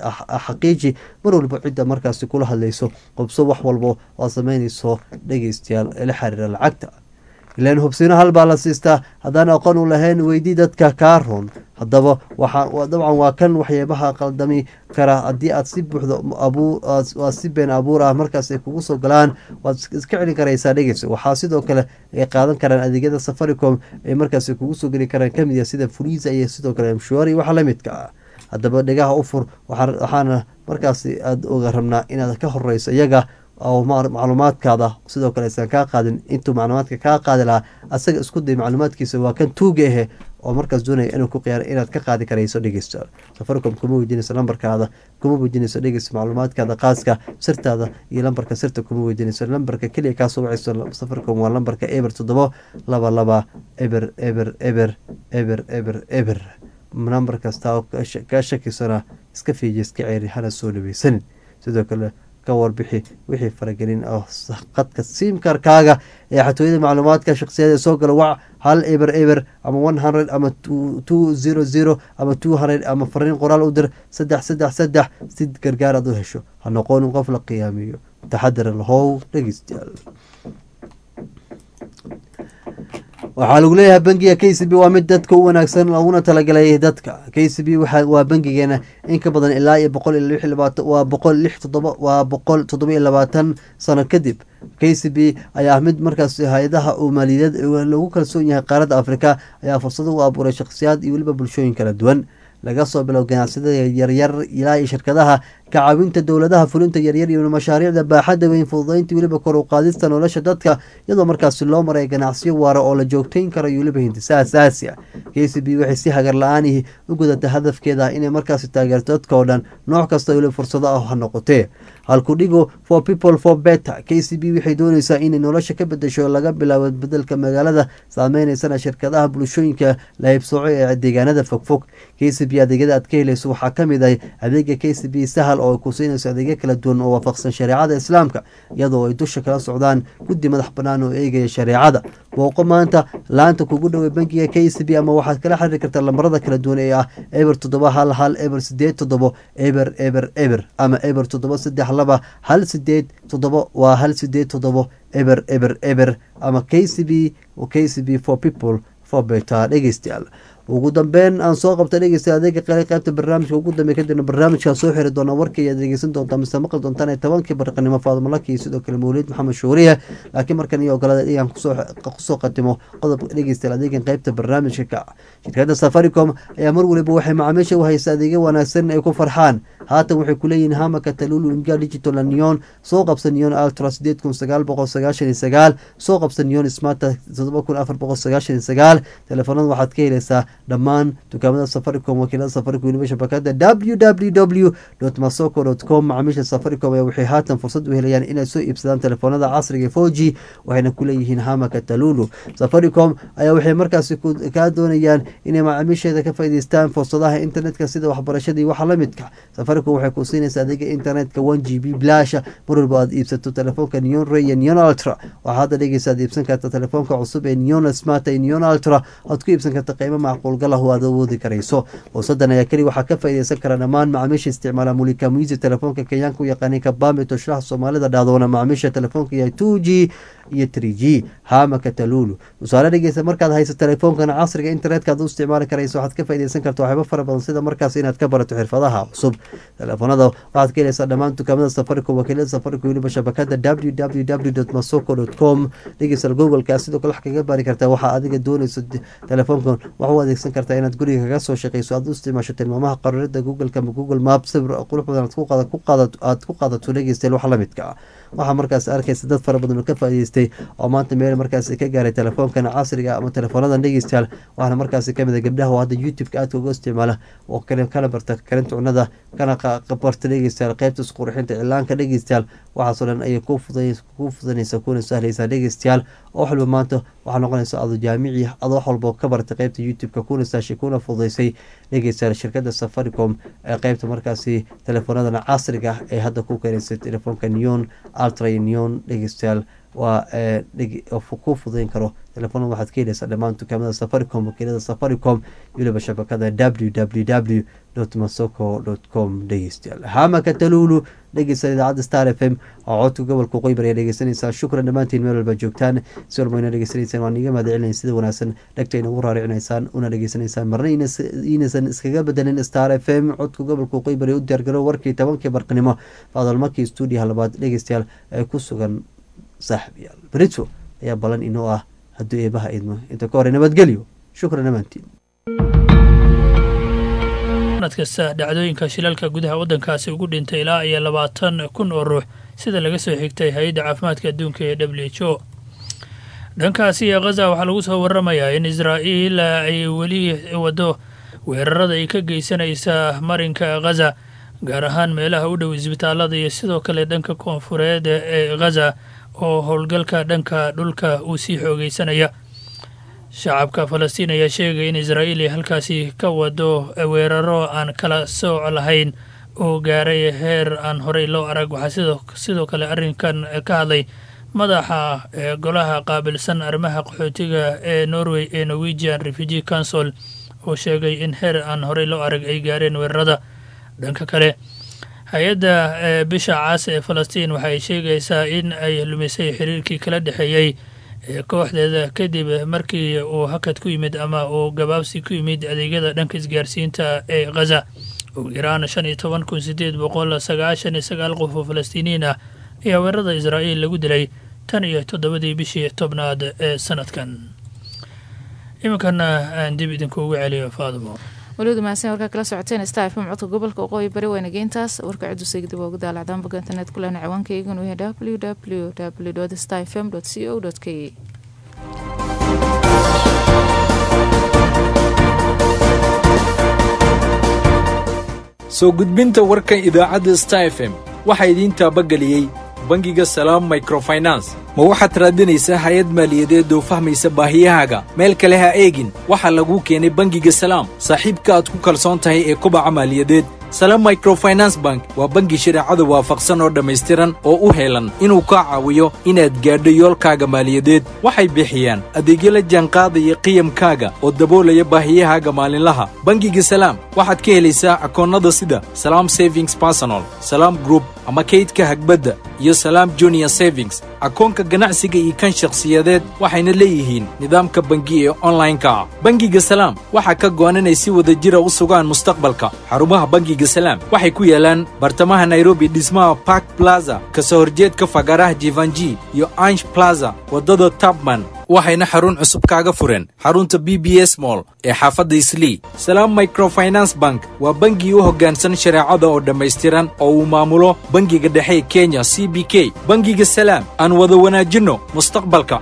xaqiiji mar walba cidda markaasi kula hadlayso qobso wax walbo oo sameynayso dhegeystayaal la xiriira lacagta ilaan hubsino hal baa la siistaa haddaan aqoon u lahayn weydii dadka kaa roon haddaba waxaa dabcan waa kan waxyaabaha qaldami kara haddii aad si buuxda abuuwaad si been abuur ah markaas ay kugu soo galaan waad iska celin karaysaa dhegeysa waxaa sidoo kale ay qaadan karaan adeegyada safaricom ay markaas kugu soo geli karaan kamid ah sida fuliisa iyo sidoo kale mshuari waxa lamidka ah haddaba dhegaha u fur waxaana markaasi aada oga rabnaa inaad ka horeyso iyaga oo macluumaadkaada sidoo kale aysan kaa qaadin intuu macluumaadka kaa qaadi lahaa asaga isku day macluumaadkiisa waa kan tuuga ahe oo markaas doonaya inuu ku qiyaaro inaad ka qaadi karayso dhegeysta safaricom kuma weydiinayso lambarkaada kuma weydiinayso dhegeysta macluumaadkaada qaaska sirtaada iyo lambarka sirta kuma weydiinayso lambarka keliya kaasoo wacayso safaricom waa lambarka eber toddobo laba laba eber eber eber eber eber eber nambar kasta oo kaa shakisana iska fiijiya iska ceeri hana soo dhaweysanin sidoo kale ka warbixi wixii faragelin oo qadka siimkarkaaga ee xatooyada macluumaadka shaksiyada soo gala wac hal eber eber ama one hundred ama two zero zero ama two hundred ama fariin qoraal u dir saddex saddex saddex si gargaar aad u hesho ha noqonin qof la qiyaamiyo taxadar lahow dhegeystayaal waxaa lagu leeyahay bangiga k c b waa mid dadka u wanaagsan laguna talagalay dadka k c b waa bangigeena in ka badan ilaa iyo boqol iyo lix labaatan waa boqol lix todoba waa boqol toddoba iyo labaatan sano kadib k c b ayaa ah mid markaas hay-adaha uu maaliyadeed lagu kalsoon yahay qaaradda afrika ayaa fursado u abuuray shakhsiyaad iyo weliba bulshooyin kala duwan laga soo bilow ganacsiyada yaryar ilaa iyo shirkadaha ka caawinta dowladaha fulinta yaryar iyo mashaariicda baaxadda weyn fududeynta weliba kor u qaadista nolosha dadka iyadoo markaasi loo maray ganacsiyo waara oo la joogteyn karo iyo weliba hindisa asaasi a k c b waxay si hagar la-aanihi u gudata hadafkeeda inay markaasi taageerto dadka oo dhan nooc kasta weliba fursado ah ha noqotee halku dhigo for people for better k c b waxay dooneysaa inay nolosha ka bedesho laga bilaabo bedelka magaalada saameyneysan shirkadaha bulshooyinka la haybsooco ee deegaanada fogfog k c b adeegyada aad ka helayso waxaa kamid ah adeega k c b sahal oo ay ku siinayso adeegyo kala duwan oo waafaqsan shareecada islaamka iyadoo ay dusha kala socdaan guddi madax bannaan oo eegaya shareecada booqo maanta laanta kugu dhowey bangiga k c b ama waxaad kala xiriiri kartaa lambarada kala duwan ee ah eber toddoba hal hal eber sideed toddobo eber eber eber ama eber toddoba saddex laba hal sideed toddobo waa hal sideed toddobo eber eber eber ama k c b k c b for people for beta dhegeystayaal ugu dambeyn aan soo qabta dhegeysta adeega qale qaybta barnaamijka ugu dambeey kadibna barnaamijkaa soo xiri doona warkii ayaad dhegeysan doontaa mise maqli doontaan ee tobankii barqanimo faadmalaki iyo sidoo kale mawliid maxamed shuuriye laakiin markan iyo ogolada dhigaan kusoo qatimo qodobka dhegeystayaal adeegan qaybta barnaamijka ka shirkadda safaricom ayaa mar waliba waxay macaamiisha u haysa adeegyo wanaagsan ay ku farxaan haatan waxay kuleeyihiin hamaka talulu inga digital neon soo qabsa neon ultra sideed kun sagaal boqol sagaashan iyo sagaal soo qabsa neon smarta todoba kun afar boqol sagaashan iyo sagaal telefoonada waxaad ka helaysaa dhammaan dukaamada safaricom wakiilada safaricom weliba shabakada w w w masoko com macaamiisha safaricom ayaa waxay haatan fursad u helayaan inay soo iibsadaan telefoonada casriga four g waxayna kuleeyihiin hamaka talulu safaricom ayaa waxay markaasi kaa doonayaan inay macaamiisheeda ka faa'iideystaan fursadaha internetka sida waxbarashadii waxa la midka safaricom waxay ku siinaysaa adeega internetka one g b blasha mar walba aad iibsato telefoonka neon ray iyo neon ultra waxaa hadda dhegeysa aad iibsan karta telefoonka cusub ee neon smart iyo neon ultra aad ku iibsan karta qiimo macquulgal ah oo aad awoodi karayso fursadan ayaa keli waxaa ka faa'iideysan kara dhammaan macaamiisha isticmaala mulika muizi telefoonka kenyaanka u yaqaanay kabame toshlaha soomaalida dhahdoona macaamiisha telefoonka yahay two g iyo three g hamaka talulu tusaale dhegeysa markaad hayso telefoonkan casriga internetka aad u isticmaali karayso waxaad ka faa'iideysan karta waxyaabo fara badan sida markaas inaad ka barato xirfadaha cusub telefoonada waxaad ka helaysaa dhammaan dukaamada safaricom wakiilada safaricom weliba shabakada w w w masoko com dhegeysa googolka sidoo kale wax kaga baari kartaa waxaa adiga doonayso telefoonkan wax u adeegsan kartaa inaad guriga kaga soo shaqeyso aad u isticmaasho tilmaamaha qaroorada googleka ama google map sawir qurux badan aad ku qaadato dhegeystayaal wax lamidka ah waxaa markaas arkaysa dad fara badan oo ka faa'iideystay oo maanta meel markaas ka gaaray telefoonkan casriga ama teleefoonadan dhegeystayaal waxaana markaasi kamid a gabdhaha oo hadda youtube-ka aadka uga isticmaala oo kana barta karinta cunada kana barta dhegeystayaal qaybta isqurxinta cilaanka dhegeystayaal waxaasoo dhan ayay kuu fudanaysa kuna sahlaysaa dhegeystayaal oo wax walba maanta waxaa noqonaysa ado jaamici ado wax walba ka bartay qaybta youtube-ka kuna saashay kuna fududaysay dhegeystayaal shirkada safaricom ee qaybta markaasi teleefoonadan casriga ah ee hadda ku keenaysay telefoonka neon ultra neon dhegeystayaal waa ku fudayn karo telefoon waxaad ka heleysaa dhammaan dukaamada safaricom wakiilada safaricom weliba shabakada w w w masoko com dhegeystayaal hamaka talulu dhegeysta idaacadda star f m oo codka gobolka qoybar ayaa dhegeysanaysaa shukran dhammaantiin meel walba joogtaan si walba ina dhegeysanaysaan waan iga mahadcelinayn sida wanaagsan dhegta inagu raaricinaysaan una dhegeysanaysaan marna inaysan iskaga bedelin star f m codka gobolka qoybar ee u diyaargaro warkii tobankii barqnimo faadalmarkii stuudiyaha labaad dhegeystayaal ee ku sugan saaxibayaal berito ayaa balan inoo ah hadduu eebaha idmo inta ka hore nabadgelyo shukran dhammaantiin sanad kasta dhacdooyinka shilalka gudaha waddankaasi ugu dhintay ilaa iyo labaatan kun oo ruux sida laga soo xigtay hay-adda caafimaadka adduunka ee w h o dhankaasi ee khaza waxaa lagu soo waramayaa in israa'iil ay weli waddo weerarada ay ka geysanaysa marinka khaza gaar ahaan meelaha u dhow isbitaalada iyo sidoo kale dhanka koonfureed ee khaza oo howlgalka dhanka dhulka uu sii xoogeysanaya shacabka falastiin ayaa sheegaya in israa'iil ay halkaasi ka wado weeraro aan kala sooc lahayn oo gaaray heer aan horey loo arag waxaa sidoo kale arrinkan ka hadlay madaxa golaha qaabilsan arrimaha qaxootiga ee norway ee norwegian refugee council oo sheegay in heer aan horey loo arag ay gaareen weerarada dhanka kale hay-adda bisha caas ee falastiin waxay sheegaysaa in ay lumisay xiriirkii kala dhexeeyey ee kooxdeeda kadib markii uu hakad ku yimid ama uu gabaabsi ku yimid adeegyada dhanka isgaarsiinta ee khaza ugu yaraan shan iyo toban kun sideed boqol sagaashan iyo sagaal qof oo falastiiniyiin ah ayaa weerarada israa'iil lagu dilay tan iyo toddobadii bishii tobnaad ee sanadkan iminkana aan dib idinkuugu celiyo faadimo waliwada mahadsan warkaa kala socoteen star fm codka gobolka waqooyi bari weynageyntaas warka cidusay dib ugu daalacdaan bogga internet ku lehna ciwaanka iyaguna yahay w w w star fm c o k e soo gudbinta warkan idaacadda star f m waxaa idiin taabageliyey bangiga salaam microfinance ma waxaad raadinaysaa hay-ad maaliyadeed oo fahmaysa baahiyahaaga meel kale ha eegin waxaa laguu keenay bangiga salaam saaxiibka aad ku kalsoon tahay ee kobaca maaliyadeed salaam microfinance bank waa bangi shareecada waafaqsan oo dhammaystiran oo u heelan inuu kaa caawiyo inaad gaadho yoolkaaga maaliyadeed waxay bixiyaan adeegyo la jaanqaadaya qiyamkaaga oo daboolaya baahiyahaaga maalinlaha bangiga salaam waxaad ka helaysaa akoonnada sida salaam savings personal salaam group ama kaydka hagbadda iyo salaam junior savings akoonka ganacsiga iyo kan shakhsiyadeed waxayna leeyihiin nidaamka bangi ee onlineka ah bangiga salaam waxaa ka go'an inay si wada jira u sugaan mustaqbalka xarumaha bangiga salaam waxay ku yaalaan bartamaha nairobi dhismaha park plaza kasoo horjeedka fagaaraha jivanji iyo ansh plaza waddada tabman waxayna xarun cusub kaaga fureen xarunta b b s moll ee xaafadda islii salaam microfinance bank waa bangii u hoggaansan shareecada oo dhammaystiran oo uu maamulo bangiga dhexe ee kenya c b k bangiga salaam aan wada wanaajinno mustaqbalka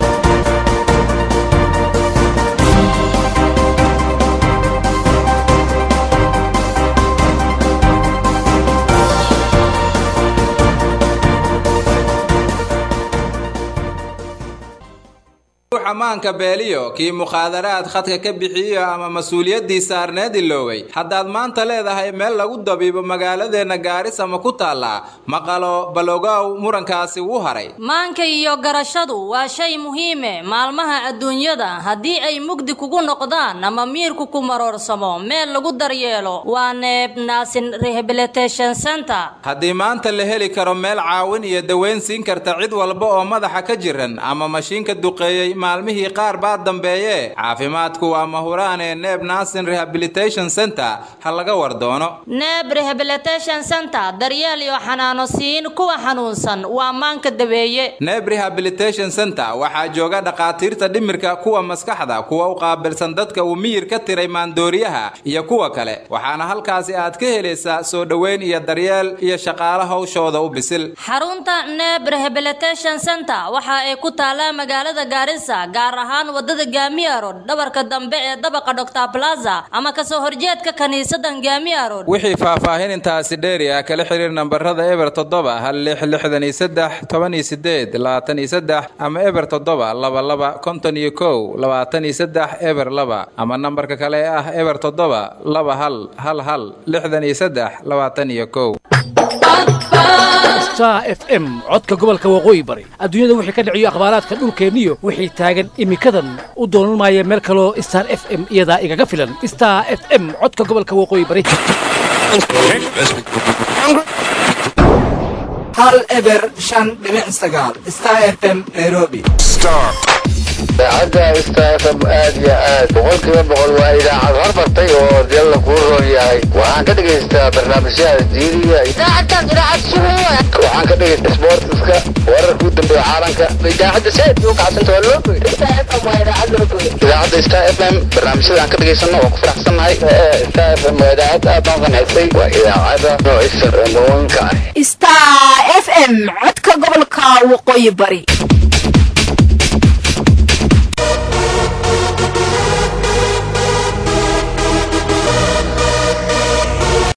xamaanka beeliyo kii mukhaadaraad khadka ka bixiyo ama mas-uuliyaddii saarneed ilooway haddaad maanta leedahay meel lagu dabiibo magaaladeenna gaaris ama ku taallaa maqalo balogow murankaasi wuu haray maanka iyo garashadu waa shay muhiime maalmaha adduunyada haddii ay mugdi kugu noqdaan ama miirku ku maroorsamo meel lagu daryeelo waa neeb naasin rehabilitation center haddii maanta la heli karo meel caawin iyo daweyn siin karta cid walba oo madaxa ka jiran ama mashiinka duqeeyey maalmihii qaar baa dambeeye caafimaadku waa mahuraan ee neeb naasin rehabilitation center ha laga war doono neeb rehabilitation center daryeel iyo xanaano siin kuwa xanuunsan waa maanka daweeye neeb rehabilitation center waxaa jooga dhakhaatiirta dhimirka kuwa maskaxda kuwa u qaabilsan dadka uu miyir ka tiray maandooriyaha iyo kuwa kale waxaana halkaasi aad ka helaysaa soo dhoweyn iyo daryeel iyo shaqaale hawshooda u bisil xarunta neeb rehabilitation center waxa ay ku taalaa magaalada gaarisa gaar ahaan wadada gaamiya road dhabarka dambe ee dabaqa doctor plaza ama kasoo horjeedka kaniisadan gaamiya road wixii faahfaahin intaasi dheeri ah kala xiriir nambarada eber toddoba hal lix lixdan iyo saddex toban iyo sideed labaatan iyo saddex ama eber toddoba laba laba konton iyo kow labaatan iyo saddex eber laba ama nambarka kale ee ah eber toddoba laba hal hal hal lixdan iyo saddex labaatan iyo kow star f m codka gobolka waqooyi bari adduunyada wixii ka dhiciyo akhbaaraadka dhulkeenniyo wixii taagan imikadan u doonan maaya meel kaloo star f m iyadaa igaga filan star f m codka gobolka waqooyi bari hal eber shan dhibic sagaal star f m nairobi idaacadda star f m aad iyo aad boqolkiiba boqol waa idaacad hormartay oo jalla kuu roon yahay waxaan ka dhagaystaa barnaamijyada diiniya waxaan ka dhagaystaa sportiska wararka u dambeeya caalamka idaacadda said u kacsanta waa loo goyda idaacadda star f m barnaamijyada aan ka dhagaysano waa ku faraxsannahay star f m waa idaacad aad noo qancisay waa idaacadda noocisa number one ka ah star f m codka gobolka waqooyi bari